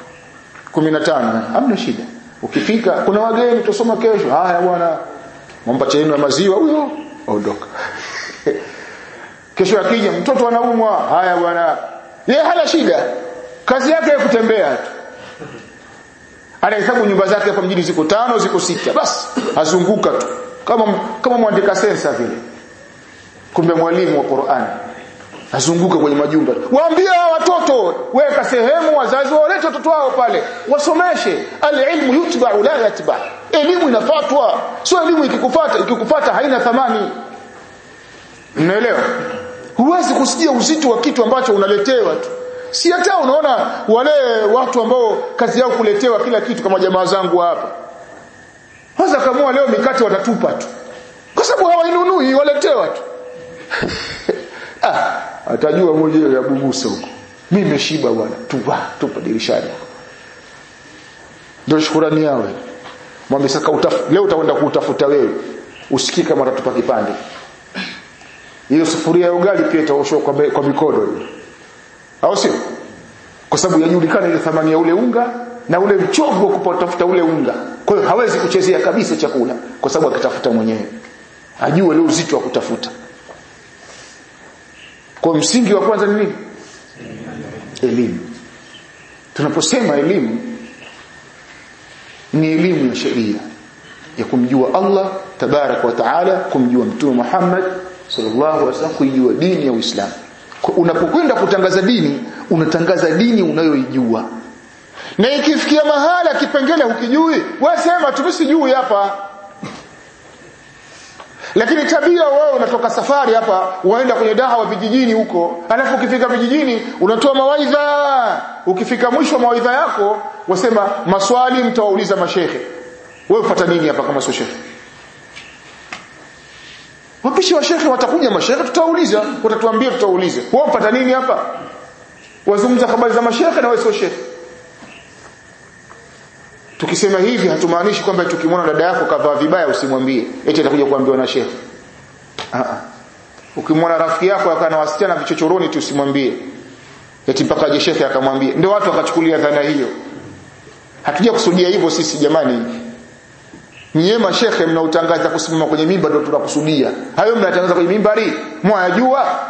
15 hamna shida ukifika kuna wageni tusoma kesho haya bwana mwamba chenu ya maziwa huyo ondoka kesho akija mtoto anaumwa haya bwana yeye hana shida kazi yake ya kutembea tu anahesabu nyumba zake hapa mjini ziko tano ziko sita basi azunguka tu kama kama mwandika sensa vile kumbe mwalimu wa Qur'an azunguka kwenye majumba waambie watoto weka sehemu wazazi walete watoto wao pale wasomeshe alilmu yutba la yatba elimu inafatwa sio elimu ikikufuata ikikufuata haina thamani mnaelewa huwezi kusikia uzito wa kitu ambacho unaletewa tu si hata unaona wale watu ambao kazi yao kuletewa kila kitu kama jamaa zangu hapa kwanza kama leo mikate watatupa tu kwa sababu hawainunui waletewa tu ah atajua mwenyewe ya bubusa huko mimi nimeshiba bwana tupa tupa dirishani ndio shukrani yao mwambie sasa utaf, leo utakwenda kuutafuta wewe usikii kama utatupa kipande hiyo sufuria ya ugali pia itaoshwa kwa, kwa mikono hiyo au sio kwa sababu yajulikana ile thamani ya ule unga na ule mchovu wa kupatafuta ule unga kwa hiyo hawezi kuchezea kabisa chakula kwa sababu akitafuta mwenyewe ajue ule uzito wa kutafuta kwa msingi wa kwanza ni nini elimu tunaposema elimu ni elimu ya sheria ya kumjua Allah tabarak wa taala kumjua mtume Muhammad sallallahu alaihi wasallam kuijua dini ya Uislamu unapokwenda kutangaza dini unatangaza dini unayoijua na ikifikia mahala kipengele hukijui wewe sema tumesijui hapa lakini tabia wewe unatoka safari hapa unaenda kwenye dawa vijijini huko alafu ukifika vijijini unatoa mawaidha ukifika mwisho wa mawaidha yako wasema maswali mtawauliza mashehe wewe ufuata nini hapa kama sio shehe wapishi wa shekhe watakuja mashehe tutauliza watatuambia tutauliza wewe upata nini hapa wazungumza habari za mashekhe na wewe sio shekhe tukisema hivi hatumaanishi kwamba tukimwona dada yako kavaa vibaya usimwambie eti atakuja kuambiwa na shekhe ah ukimwona rafiki yako akana wasichana vichochoroni tu usimwambie eti mpaka aje shekhe akamwambia ndio watu wakachukulia dhana hiyo hatuja kusudia hivyo sisi jamani nyie mashekhe mnaotangaza kusimama kwenye mimba ndio tunakusudia hayo mnatangaza kwenye mimbari mwayajua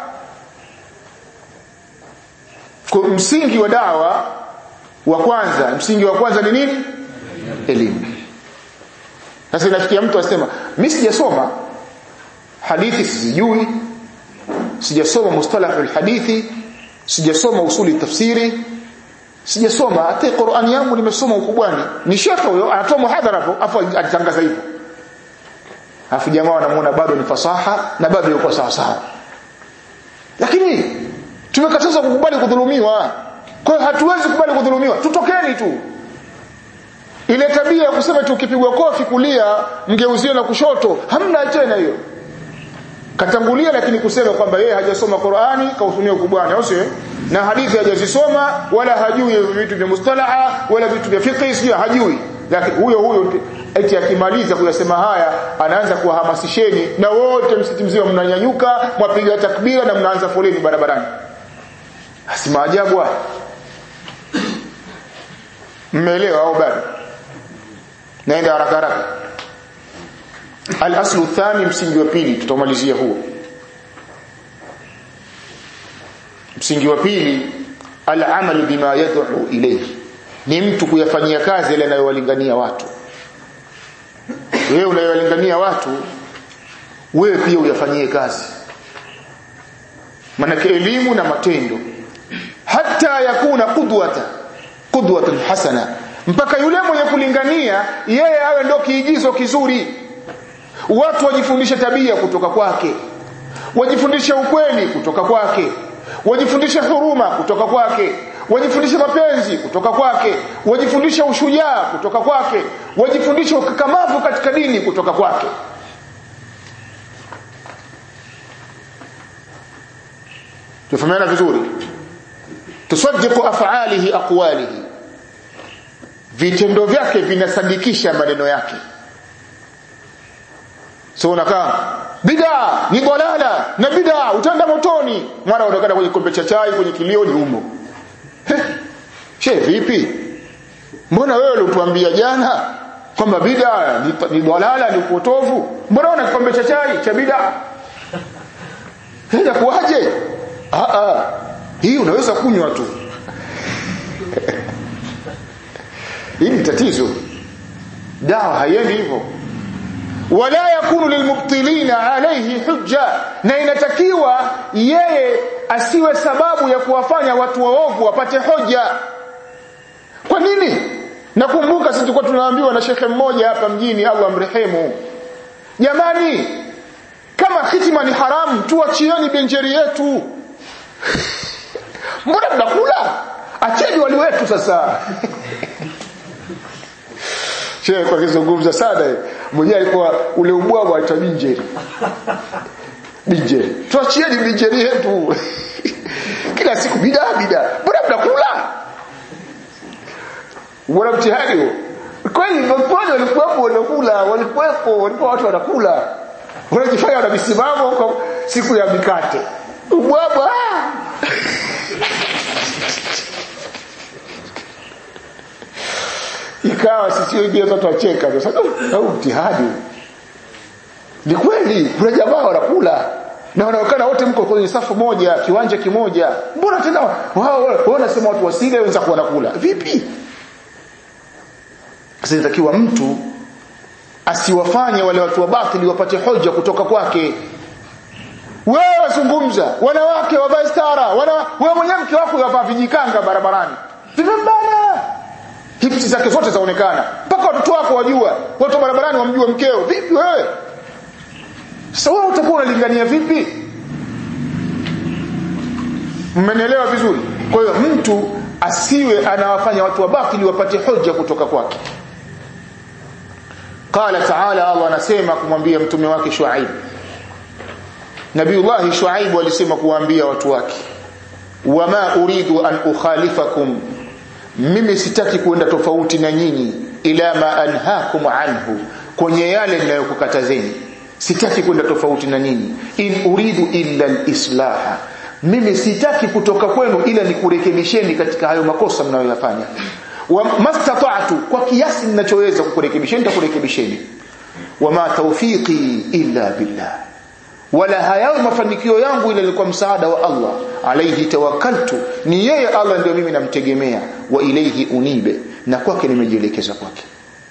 kwa msingi wa dawa wa kwanza msingi wa kwanza ni nini elimu sasa inafikia mtu asema mimi sijasoma hadithi sijui sijasoma mustalahul hadithi sijasoma usuli tafsiri sijasoma hata Qur'ani yangu nimesoma ukubwani ni shekhe huyo anatoa muhadhara hapo afu alitangaza hivyo afu jamaa wanamuona bado ni fasaha na bado yuko sawa sawa lakini tumekataza kukubali kudhulumiwa kwa hiyo hatuwezi kukubali kudhulumiwa tutokeni tu ile tabia ya kusema tu ukipigwa kofi kulia mgeuzie na kushoto hamna tena hiyo katangulia lakini kusema kwamba yeye hajasoma Qur'ani kautumia ukubwani au sio na hadithi hajazisoma wala hajui vitu vya mustalaha wala vitu vya fiqh sio hajui lakini huyo huyo eti akimaliza kuyasema haya anaanza kuwahamasisheni na wote msikiti mzima mnanyanyuka mwapiga takbira na mnaanza foleni barabarani si maajabu haya mmeelewa au bado naenda haraka haraka al-aslu thani msingi wa pili tutamalizia huo msingi wa pili al-amalu bima yad'u ilayhi ni mtu kuyafanyia kazi yale anayowalingania watu wewe unayowalingania watu wewe pia uyafanyie kazi manake elimu na matendo hata yakuna qudwata qudwatan hasana mpaka yule mwenye kulingania yeye awe ndo kiigizo kizuri watu wajifundishe tabia kutoka kwake wajifundishe ukweli kutoka kwake wajifundishe huruma kutoka kwake wajifundishe mapenzi kutoka kwake wajifundishe ushujaa kutoka kwake wajifundishe ukakamavu katika dini kutoka kwake tufahamiana vizuri tusaddiqu af'alihi aqwalihi vitendo vyake vinasadikisha maneno yake so unakaa bid'a ni dalala na bid'a utaenda motoni mara unakaa kwenye kombe cha chai kwenye kilio ni umo she vipi mbona wewe ulituambia jana kwamba bid'a ni, ni dalala ni upotovu mbona una kikombe cha chai cha bid'a haya kuaje ah ah hii unaweza kunywa tu hili tatizo dawa haiendi hivyo wala yakunu lilmubtilina alayhi hujja na inatakiwa yeye asiwe sababu ya kuwafanya watu waovu wapate hoja kwa nini nakumbuka sisi tulikuwa tunaambiwa na shekhe mmoja hapa mjini Allah mrehemu jamani kama hitima ni haramu tuachieni benjeri yetu mbona mnakula acheni wali wetu sasa Shehe kwa kizungumza sana mwenyewe alikuwa ule ubwabwa aitwa binjeri. Binjeri. Tuachieni binjeri yetu. Kila siku bida bida. Mbona mnakula? Mbona mtihani huo? Kweli maponi walikuwepo wanakula, walikuwepo, walikuwa watu wanakula. Wanajifanya wana misimamo kwa siku ya mikate. Ubwabwa. ikawa sisi wengine watu wacheka sasa au mtihani ni kweli kuna jamaa wanakula na wanaonekana wote mko kwenye safu moja kiwanja kimoja mbona tena wao wao wanasema watu wasile wenza kuwa wanakula vipi sasa inatakiwa mtu asiwafanye wale watu wa batili wapate hoja kutoka kwake wewe wazungumza wanawake wavae stara wana wewe mwenyewe mke wako yavaa vijikanga barabarani vimembana hipsi zake zote zaonekana mpaka watoto wako wajua watu barabarani wamjua mkeo vipi wewe sasa wewe utakuwa unalingania vipi mmenielewa vizuri kwa hiyo mtu asiwe anawafanya watu wabatili wapate hoja kutoka kwake qala taala Allah anasema kumwambia mtume wake Shuaib Nabiullah Shuaib alisema kuwaambia watu wake wama uridu an ukhalifakum mimi sitaki kuenda tofauti na nyinyi ila ma anhaakum anhu kwenye yale ninayokukatazeni sitaki kwenda tofauti na nyinyi in uridu illa alislaha mimi sitaki kutoka kwenu ila nikurekebisheni katika hayo makosa mnayoyafanya wa mastata'tu kwa kiasi ninachoweza kukurekebisheni nitakurekebisheni wama tawfiqi illa billah wala hayawi mafanikio yangu ila kwa msaada wa Allah alayhi tawakkaltu ni yeye Allah ndio mimi namtegemea wa ilayhi unibe na kwake nimejielekeza kwake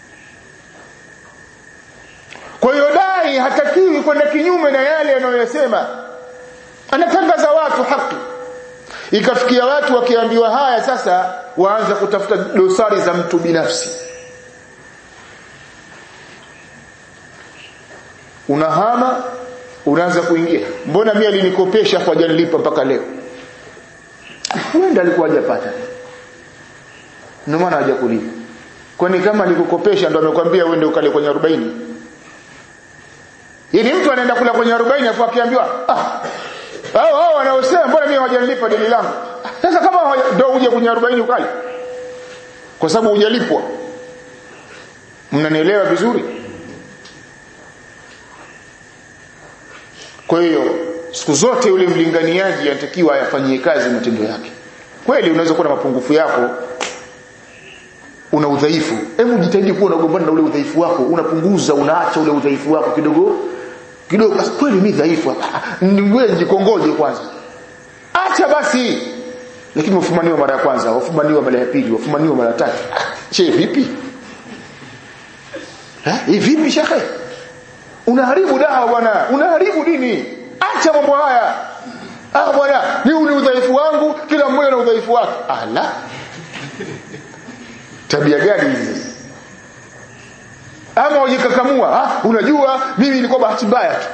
kwa hiyo dai hatakiwi kwenda kinyume na yale anayosema anatangaza watu haki ikafikia watu wakiambiwa haya sasa waanza kutafuta dosari za mtu binafsi unahama unaanza kuingia mbona mimi alinikopesha kwa janilipa mpaka leo huenda alikuwa hajapata ndio maana hajakulipa kwani kama alikukopesha ndo amekwambia uende ukale kwenye 40 ili mtu anaenda kula kwenye 40 afu akiambiwa ah hao hao wanaosema mbona mimi hawajanilipa deni langu sasa kama ndio uje kwenye 40 ukale kwa sababu hujalipwa mnanielewa vizuri kwa hiyo siku zote yule mlinganiaji anatakiwa ayafanyie kazi matendo yake kweli unaweza kuwa na mapungufu yako una udhaifu hebu jitahidi kuwa unagombana na ule udhaifu wako unapunguza unaacha ule udhaifu wako kidogo kidogo basi kweli mimi dhaifu wewe jikongoje kwanza acha basi lakini wafumaniwa mara ya kwanza wafumaniwa mara ya pili wafumaniwa mara ya tatu che vipi eh hivi vipi shekhe unaharibu dawa bwana unaharibu dini acha mambo haya ah bwana ni ule udhaifu wangu kila mmoja na udhaifu wake ala tabia gani hizi ama ujikakamua ah unajua mimi nilikuwa bahati mbaya tu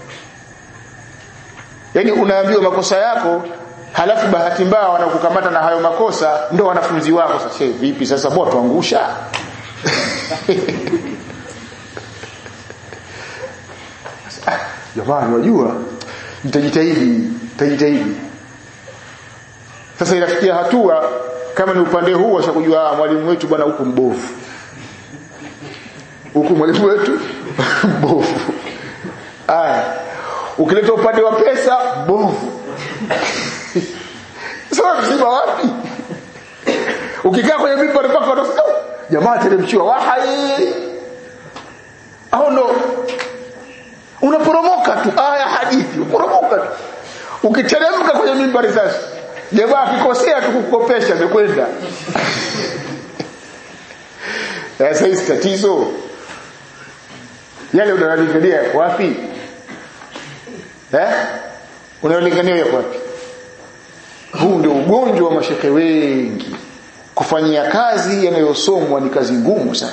yani unaambiwa makosa yako halafu bahati mbaya wanakukamata na hayo makosa ndo wanafunzi wako sasa vipi sasa bwana tuangusha jamani unajua nitajitahidi nitajitahidi sasa inafikia hatua kama ni upande huu washakujua mwalimu wetu bwana huku mbovu huku mwalimu wetu mbovu aya ukileta upande wa pesa mbovu sasa msiba wapi ukikaa kwenye mimbar mpaka wanasema jamaa teremshiwa wahai au ndo unaporomoka tu aya hadithi unaporomoka tu ukiteremka kwenye mimbari sasa jamaa akikosea tu kukopesha amekwenda sasa hii tatizo yale unayolingania yako wapi eh unayolingania yako wapi huu ndio ugonjwa wa mashekhe wengi kufanyia kazi yanayosomwa ni kazi ngumu sana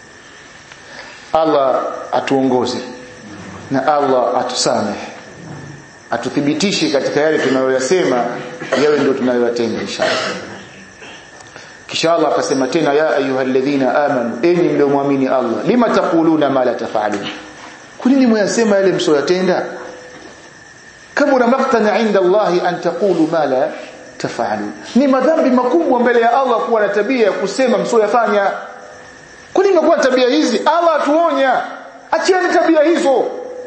Allah atuongoze na Allah atusamehe atuthibitishe katika yale tunayoyasema yawe ndio tunayoyatenda inshallah kisha Allah akasema tena ya ayyuhalladhina amanu enyi mliomwamini Allah lima taquluna ma la tafalun kunini mwayasema yale msoyatenda kabura maqtana inda Allah an taqulu ma la tafalun ni madhambi makubwa mbele ya Allah kuwa na tabia ya kusema msoyafanya kwani imekuwa tabia hizi Allah atuonya achieni tabia hizo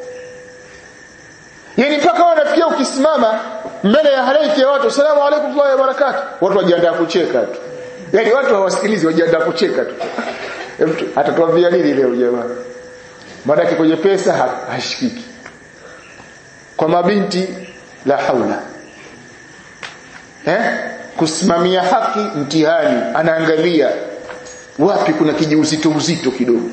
yani mpaka wanafikia ukisimama mbele ya halaiki ya watu salamu alaykum wa barakatuh watu wajiandaa kucheka tu yani watu hawasikilizi wajiandaa kucheka tu mtu atatuambia nini leo jamaa maana kwenye pesa hashikiki kwa mabinti la haula eh kusimamia haki mtihani anaangalia wapi kuna kijiuzito uzito kidogo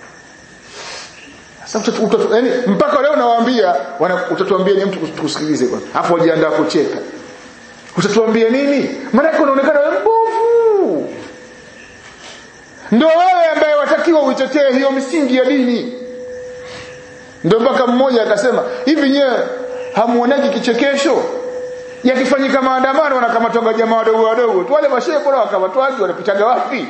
sasa yani mpaka leo nawaambia utatuambia ni mtu kusikilize kwanza afu wajiandaa kucheka utatuambia nini maana unaonekana wewe mbovu ndio wewe ambaye watakiwa uitetee hiyo misingi ya dini ndio mpaka mmoja akasema hivi nyewe hamuonaji kichekesho yakifanyika maandamano wanakamatwa jamaa wadogo wadogo tu wale mashehe bora wakamatwaji wanapitaga wapi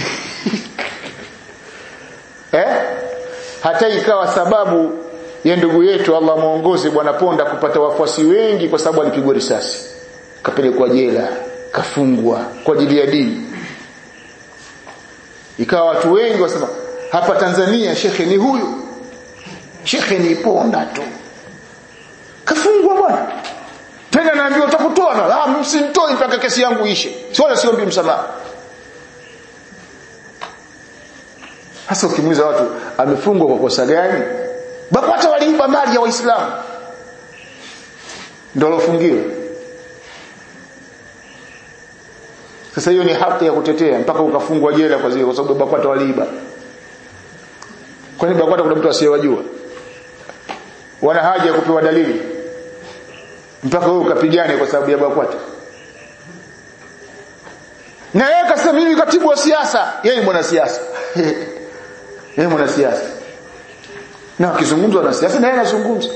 eh hata ikawa sababu ya ndugu yetu Allah muongoze bwana Ponda kupata wafuasi wengi kwa sababu alipigwa risasi kapelekwa jela kafungwa kwa ajili ya dini ikawa watu wengi wasema hapa Tanzania shekhe ni huyu shekhe ni ponda tu kafungwa bwana tena naambiwa utakutoa na ah msimtoi mpaka kesi yangu ishe sio siombi msamaha hasa ukimuuliza watu amefungwa kwa kosa gani BAKWATA waliiba mali ya waislamu ndio alofungiwa sasa hiyo ni haki ya kutetea mpaka ukafungwa jela kwa zile kwa sababu BAKWATA waliiba kwani BAKWATA kuna mtu asiyewajua wana haja ya kupewa dalili mpaka wewe ukapigane kwa sababu ya BAKWATA na yeye akasema mimi katibu wa siasa yeye ni mwanasiasa yeye mwanasiasa na akizungumza na siasa na yeye anazungumza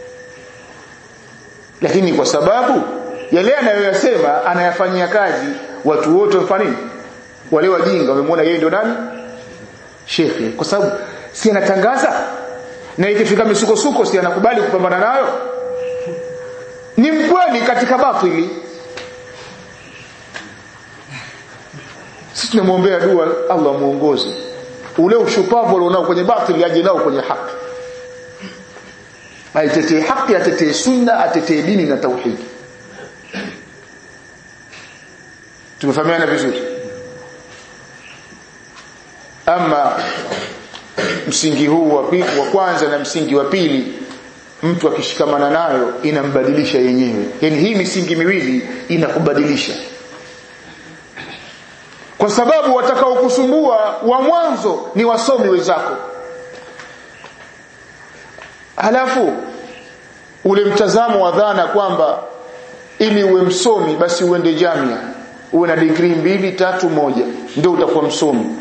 lakini kwa sababu yale anayoyasema anayafanyia kazi watu wote wafanya nini wale wajinga wamemwona yeye ndio nani shekhe kwa sababu si anatangaza na ikifika misukosuko si anakubali kupambana nayo ni mkweli katika batili sisi tunamwombea dua Allah muongoze ule ushupavu alionao kwenye batili aje nao kwenye haki aitetee haki atetee sunna atetee dini na tauhidi tumefahamiana vizuri ama msingi huu wa pili wa kwanza na msingi wa pili mtu akishikamana nayo inambadilisha yenyewe yani hii misingi miwili inakubadilisha kwa sababu watakaokusumbua wa mwanzo ni wasomi wenzako halafu ule mtazamo wa dhana kwamba ili uwe msomi basi uende jamia uwe na degree mbili tatu moja ndio utakuwa msomi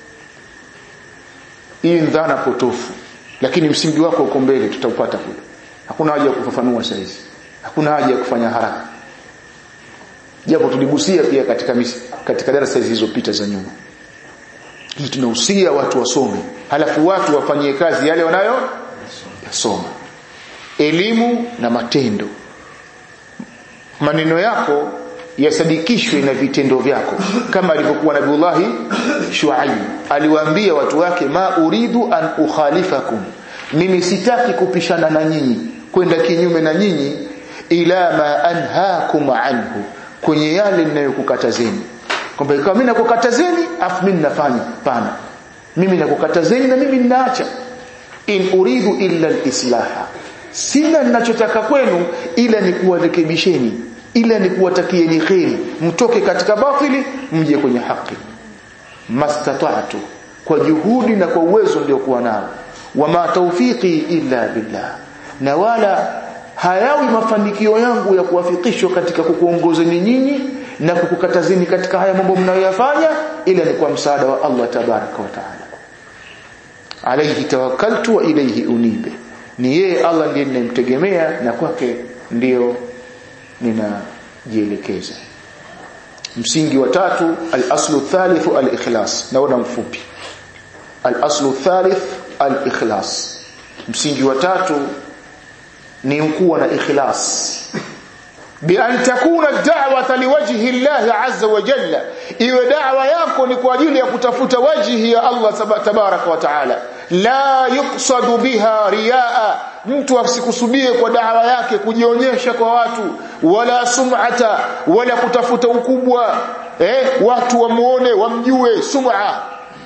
hii ni dhana potofu lakini msingi wako uko mbele tutaupata kule hakuna haja ya kufafanua saizi hakuna haja ya kufanya haraka japo tuligusia pia katika misi, katika darasa zilizopita za nyuma hii tunahusia watu wasome halafu watu wafanyie kazi yale wanayo yasoma elimu na matendo maneno yako yasadikishwe na vitendo vyako kama alivyokuwa nabiullahi shuaib aliwaambia watu wake ma uridu an ukhalifakum mimi sitaki kupishana na nyinyi kwenda kinyume na nyinyi ila ma anhaakum anhu kwenye yale ninayokukatazeni kwamba ikawa mimi nakukatazeni afu mimi nafanya pana mimi nakukatazeni na mimi ninaacha in uridu illa alislaha sina ninachotaka kwenu ila ni kuwarekebisheni ila ni kuwatakieni kheri mtoke katika batili mje kwenye haki mastata'tu kwa juhudi na kwa uwezo niliokuwa nao wama tawfiqi illa billah na wala hayawi mafanikio yangu ya kuwafikishwa katika kukuongozeni nyinyi na kukukatazeni katika haya mambo mnayoyafanya ila ni kwa msaada wa Allah tabaraka wa taala alayhi tawakkaltu wa ilayhi unibe ni yeye Allah ndiye ninayemtegemea na kwake ndio ninajielekeza msingi wa tatu al-aslu thalithu al-ikhlas naona mfupi al-aslu thalith al-ikhlas msingi wa tatu ni kuwa na ikhlas بأن تكون الدعوة لوجه الله عز وجل iwe da'wa yako ni kwa ajili ya kutafuta wajhi ya Allah tabarak wa taala la yuqsadu biha riaa mtu asikusudie kwa da'wa yake kujionyesha kwa watu wala sum'ata wala kutafuta ukubwa eh watu wamuone wamjue sum'a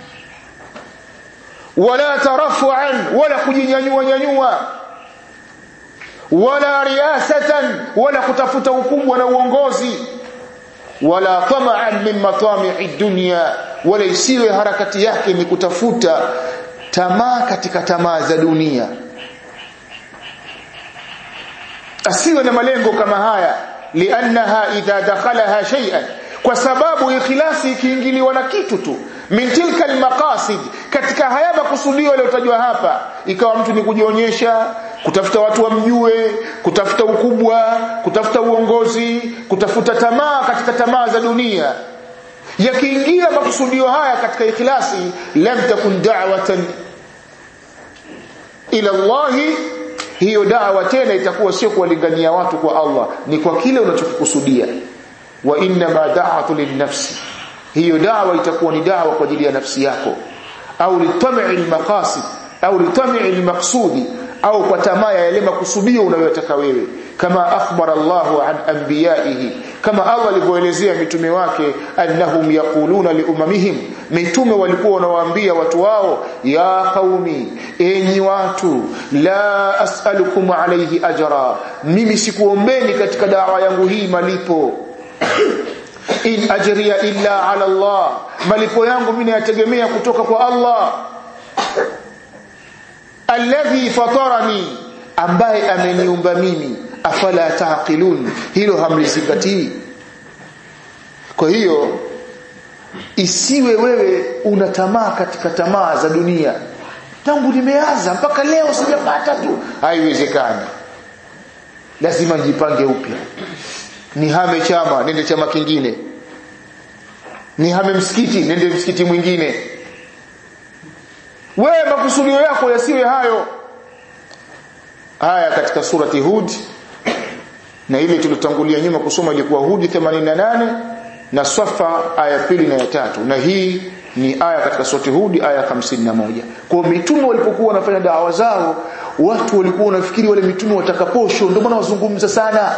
wala tarafu'an wala kujinyanyua nyanyua wala riasatan wala kutafuta ukubwa na uongozi wala tama'an min matami'i dunya wala isiwe harakati yake ni kutafuta tamaa katika tamaa za dunia asiwe na malengo kama haya liannaha idha dakhalaha shay'an kwa sababu ikhlasi ikiingiliwa na kitu tu min tilka almaqasid katika haya makusudio yaliyotajwa hapa ikawa mtu ni kujionyesha kutafuta watu wamjue kutafuta ukubwa kutafuta uongozi kutafuta tamaa katika tamaa za dunia yakiingia makusudio haya katika ikhlasi lam takun da'watan ila Allah hiyo dawa tena itakuwa sio kuwalingania watu kwa Allah ni kwa kile unachokikusudia wa inna ma da'atu linnafsi hiyo dawa itakuwa ni dawa kwa ajili ya nafsi yako au litam'i almaqasid au litam'i almaqsudi au kwa tamaa ya yale makusudio unayotaka wewe kama akhbara Allahu an anbiyaihi kama Allah alivyoelezea mitume wake annahum yaquluna liumamihim mitume walikuwa wanawaambia watu wao ya qaumi enyi watu la as'alukum alayhi ajra mimi sikuombeni katika dawa yangu hii malipo in ajriya illa ala Allah malipo yangu mimi nayategemea kutoka kwa Allah alladhi fatarani ambaye ameniumba mimi afala taqilun hilo hamlizingatii kwa hiyo isiwe wewe una tamaa katika tamaa za dunia tangu nimeanza mpaka leo sijapata tu haiwezekani lazima nijipange upya nihame chama nende chama kingine nihame msikiti nende msikiti mwingine wewe makusudio yako yasiwe hayo haya katika surati Hud na ile tulitangulia nyuma kusoma ilikuwa Hud 88 na Safa aya pili na ya tatu na hii ni aya katika surati Hud aya 51 kwa mitume walipokuwa wanafanya dawa zao watu walikuwa wanafikiri wale mitume watakaposho ndio maana wazungumza sana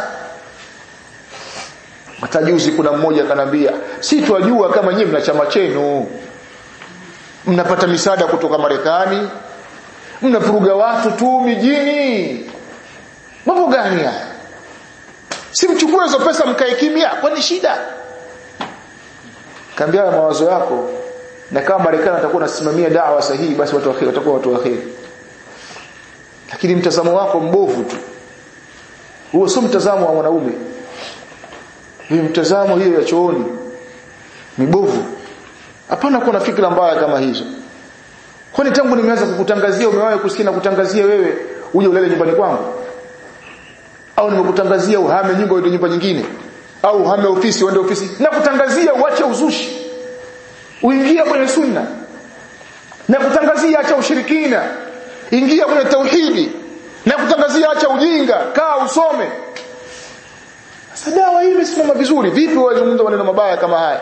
matajuzi kuna mmoja akanambia si twajua kama nyinyi mna chama chenu mnapata misaada kutoka Marekani mnafuruga watu tu mijini mambo gani haya si mchukue hizo pesa mkae kimya kwani shida kaambia mawazo yako na kama Marekani atakuwa anasimamia dawa sahihi basi watu waheri watakuwa watu waheri lakini mtazamo wako mbovu tu huo sio mtazamo wa mwanaume hii mtazamo hiyo ya chooni mibovu hapana kuwa na fikra mbaya kama hizo kwani tangu nimeanza kukutangazia umewahi kusikia na kutangazia wewe uje ulele nyumbani kwangu au nimekutangazia uhame nyumba uende nyumba nyingine au uhame ofisi uende ofisi na kutangazia uache uzushi uingie kwenye sunna na kutangazia acha ushirikina ingia kwenye tauhidi na kutangazia acha ujinga kaa usome sasa dawa hii imesimama vizuri vipi wazungumza maneno mabaya kama haya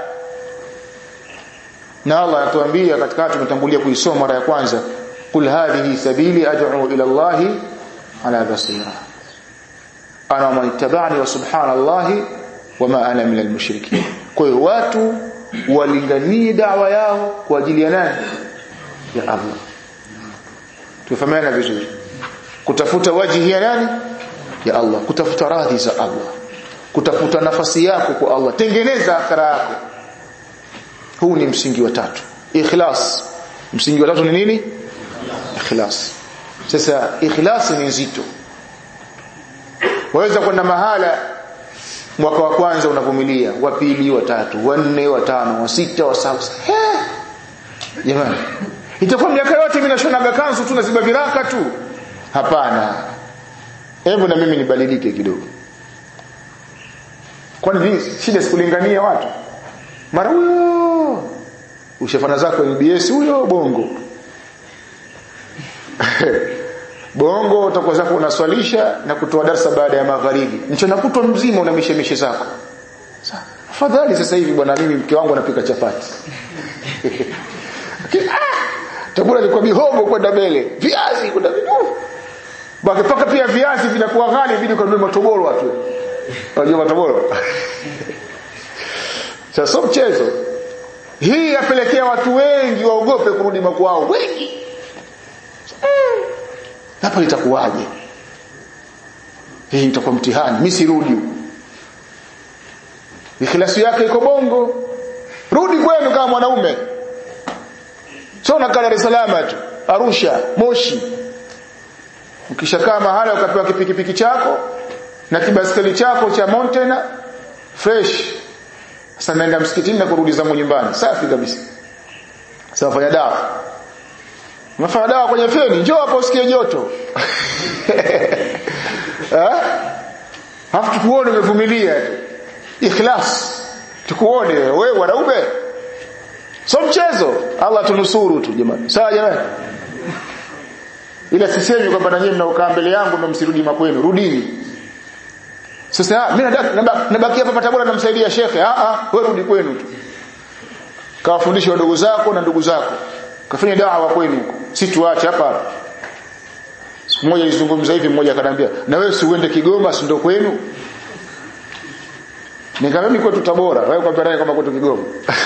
na Allah anatuambia katika tumetangulia kuisoma mara ya kwanza kul hadhihi sabili ad'u ila Allah ala basira ana man ittaba'ani wa subhanallahi wama ana minal mushrikin kwa hiyo watu walinganie dawa yao kwa ajili ya nani ya Allah tufahamiana vizuri kutafuta wajihi ya nani ya Allah kutafuta radhi za Allah kutafuta nafasi yako kwa Allah tengeneza akhira yako huu ni msingi wa tatu ikhlas msingi wa tatu ni nini ikhlas sasa ikhlas ni nzito waweza kwenda mahala mwaka wa kwanza unavumilia wa pili wa tatu wa nne wa tano wa sita wa saba jamani itakuwa miaka yote mimi nashonaga kanzu tu naziba viraka tu hapana hebu na mimi nibadilike kidogo kwani shida sikulingania watu mara huyo ushafana zako NBS huyo bongo bongo utakuwa zako unaswalisha na kutoa darasa baada ya magharibi mchana kutwa mzima una mishemishe zako afadhali sasa hivi bwana mimi mke wangu anapika chapati chakula ni kwa mihogo kwenda mbele viazi kwenda mbele paka pia viazi vinakuwa ghali bidi kanunue matoboro watu unajua matoboro sasa so mchezo hii yapelekea watu wengi waogope kurudi makwao wengi hapa litakuwaje hii itakuwa mtihani mimi sirudi ikhlasi yake iko bongo rudi kwenu kama mwanaume sio unakaa Dar es Salaam tu Arusha Moshi ukishakaa mahala ukapewa kipikipiki chako na kibaskeli chako cha mountain fresh sasa naenda msikitini na kurudi zangu nyumbani safi kabisa sasa fanya dawa unafanya dawa kwenye feni njoo hapo usikie joto eh hafu tukuone umevumilia ikhlas tukuone wewe wanaume so mchezo Allah tunusuru tu jamani sawa jamani ila sisemi kwamba na nyinyi mnaokaa mbele yangu ndio msirudi makwenu rudini sasa mimi nabaki hapa Tabora namsaidia shekhe ah ah wewe rudi kwenu tu kawafundisha wadogo zako na ndugu zako kafanya dawa kwenu huko si tuache hapa hapa siku moja nilizungumza hivi mmoja akaniambia na wewe si uende Kigoma si ndio kwenu nikamwambia kwetu Tabora wewe kwa naye kama kwetu Kigoma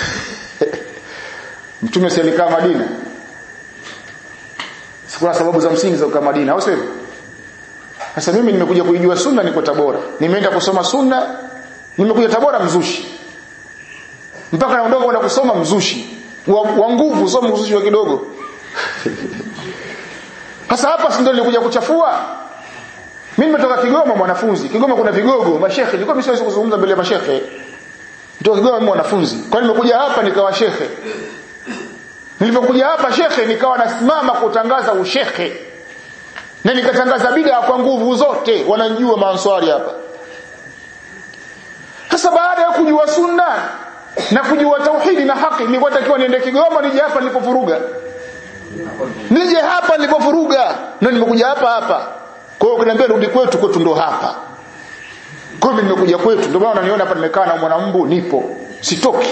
mtume si alikaa Madina sikuna sababu za msingi za kukaa Madina au sivyo sasa mimi nimekuja kuijua sunna niko Tabora nimeenda kusoma sunna nimekuja Tabora mzushi mpaka naondoka kwenda kusoma mzushi wa, wa nguvu soma mzushi wa kidogo sasa hapa si ndio nilikuja kuchafua mimi nimetoka Kigoma mwanafunzi Kigoma kuna vigogo mashekhe nilikuwa mimi siwezi kuzungumza mbele ya mashekhe ndio Kigoma mimi mwanafunzi kwa nimekuja hapa nikawa shekhe nilipokuja hapa shekhe nikawa nasimama kutangaza ushekhe na nikatangaza bid'a kwa nguvu zote wananijua maanswari hapa sasa baada ya kujua sunna na kujua tauhidi na haki nilikuwa takiwa niende Kigoma nije hapa nilipovuruga nije hapa nilipovuruga na nimekuja hapa hapa kwa hiyo ukiniambia rudi kwetu kwetu ndo hapa kwa hiyo nimekuja kwetu ndio maana unaniona hapa nimekaa na mwanambu nipo sitoki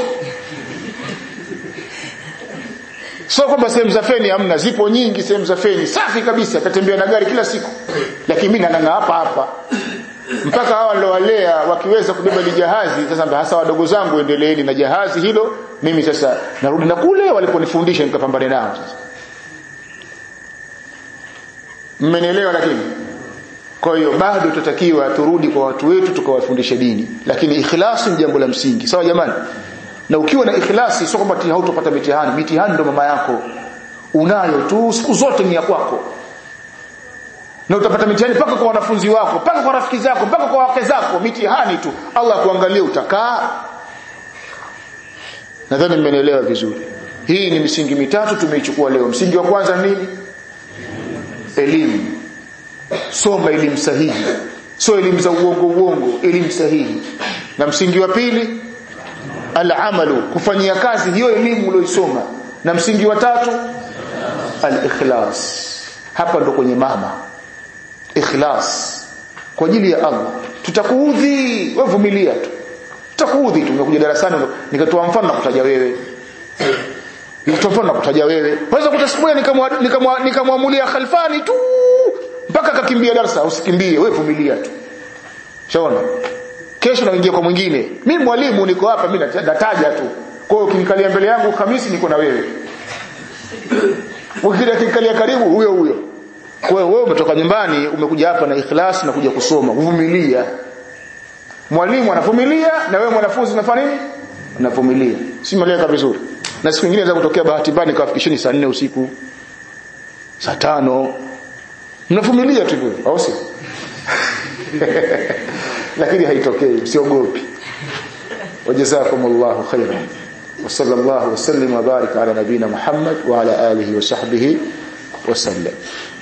sio kwamba sehemu za feni hamna zipo nyingi sehemu za feni safi kabisa tatembea na gari kila siku lakini mimi nananga hapa hapa mpaka hawa nilowalea wakiweza kubeba ile jahazi sasa hasa wadogo zangu endeleeni na jahazi hilo mimi sasa narudi na kule waliponifundisha nikapambane nao sasa mmenielewa lakini kwa hiyo bado tutakiwa turudi kwa watu wetu tukawafundishe dini lakini ikhlasi ni jambo la msingi sawa jamani na ukiwa na ikhlasi sio kwamba hautopata mitihani mitihani ndo mama yako unayo tu siku zote ni ya kwako na utapata mitihani mpaka kwa wanafunzi wako mpaka kwa rafiki zako mpaka kwa wake zako mitihani tu Allah kuangalia utakaa nadhani mmenielewa vizuri hii ni misingi mitatu tumeichukua leo msingi wa kwanza nini elimu soma elimu sahihi sio elimu za uongo uongo elimu sahihi na msingi wa pili al-amalu kufanyia kazi hiyo elimu uliyoisoma na msingi wa tatu al-ikhlas hapa ndo kwenye mama ikhlas kwa ajili ya Allah tutakuudhi wewe vumilia tu tutakuudhi tu umekuja darasani nikatoa mfano na kutaja wewe nikatoa mfano na kutaja wewe waweza kutasikia nikamwamulia nikamwamulia khalfani tu mpaka akakimbia darasa usikimbie wewe vumilia tu shaona kesho naingia kwa mwingine mimi mwalimu niko hapa mimi nataja tu kwa hiyo ukinikalia mbele yangu Hamisi niko na wewe ukija kinikalia karibu huyo huyo kwa hiyo wewe umetoka nyumbani umekuja hapa na ikhlas na kuja kusoma uvumilia mwalimu anavumilia na wewe mwanafunzi unafanya nini unavumilia si maleka vizuri na siku nyingine za kutokea bahati mbaya nikawafikisheni saa 4 usiku saa tano mnavumilia tu hivyo au si lakini haitokei msiogopi wajazakumullahu khairan وصلى الله وسلم وبارك على نبينا محمد وعلى آله وصحبه وسلم